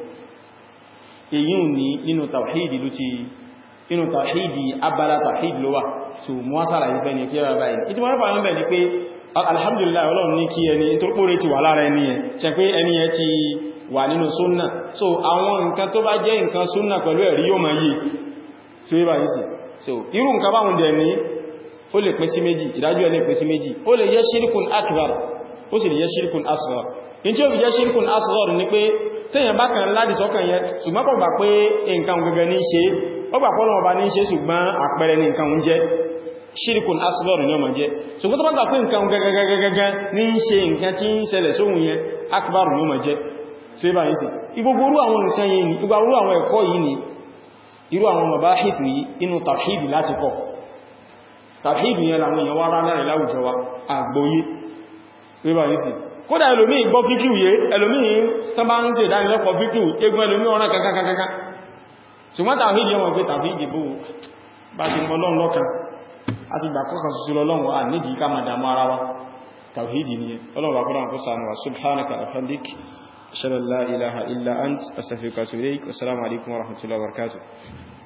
èyí ní nínú tàwíìdì ló ti nínú tàwíìdì abala tàwíìdì ló wà so mọ́ sára ìfẹ́ ní kíyàrá báyìí ìtí wọ́n fàánà bẹ̀ ní pé alhamdulillah ọlọ́run ní kí ẹni tó pòrè ti wà lára ẹni ẹ ṣe pé ẹni ẹ ti wà nínú súnnà so àwọn nǹkan tó bá jẹ́ nǹkan súnnà pẹ̀lú ẹ̀rí yóò máa yìí tí ó bá yìí sí so irú nǹkan báhùn dẹ̀ ní ó lè pín sí méjì ìdájú ẹ̀ lè pín sí méjì ó lè jẹ́ shirkun akbar ó sì lè jẹ́ shirkun asghar in tí ó fi jẹ́ shirkun asghar ní pé tẹ́yàn bá kan láti sọ́kàn yẹn ṣùgbọ́n kò gbà pé nǹkan gẹ́gẹ́ ní ṣe ó gbà pé Ọlọ́run bá ní ṣe ṣùgbọ́n àpẹẹrẹ ní nǹkan ń jẹ́ shirkun asghar ní ọmọ jẹ́ ṣùgbọ́n tó bá gbà pé nǹkan gẹ́gẹ́gẹ́gẹ́ ní ṣe nǹkan tí ń ṣẹlẹ̀ sóhun yẹn akbar ní ọmọ jẹ́ tí ó bá yìí sí igbogbo orú àwọn nǹkan yìí ni igbogbo orú àwọn ẹ̀kọ́ yìí ni irú àwọn mabahith yìí inú tawhid láti kọ́ tawhid yẹn làwọn èèyàn wá rárá rẹ̀ láwùjọ wa àgbóyé tí ó bá yìí sí kódà ẹlòmí gbọ́ fíkíù yé ẹlòmí tán bá ń ṣe ìdánilẹ́kọ̀ọ́ fíkíù egun ẹlòmí ọ̀rán kankankankan ṣùgbọ́n tàwídìí ọmọ pé tàwídìí bó bá ti mọ́ lọ́n lọ́kan a ti gbà kọ́kàn sùsù lọ́lọ́wọ́ à nídìí ká máa dàmú ara wa tàwídìí ni ọlọ́run bá kọ́nà kó sànù wa subhanaka alhamdik ashhadu an la ilaha illa ant astaghfiruka wa atubu ilaik wassalamu alaikum wa rahmatullahi wa barakatuh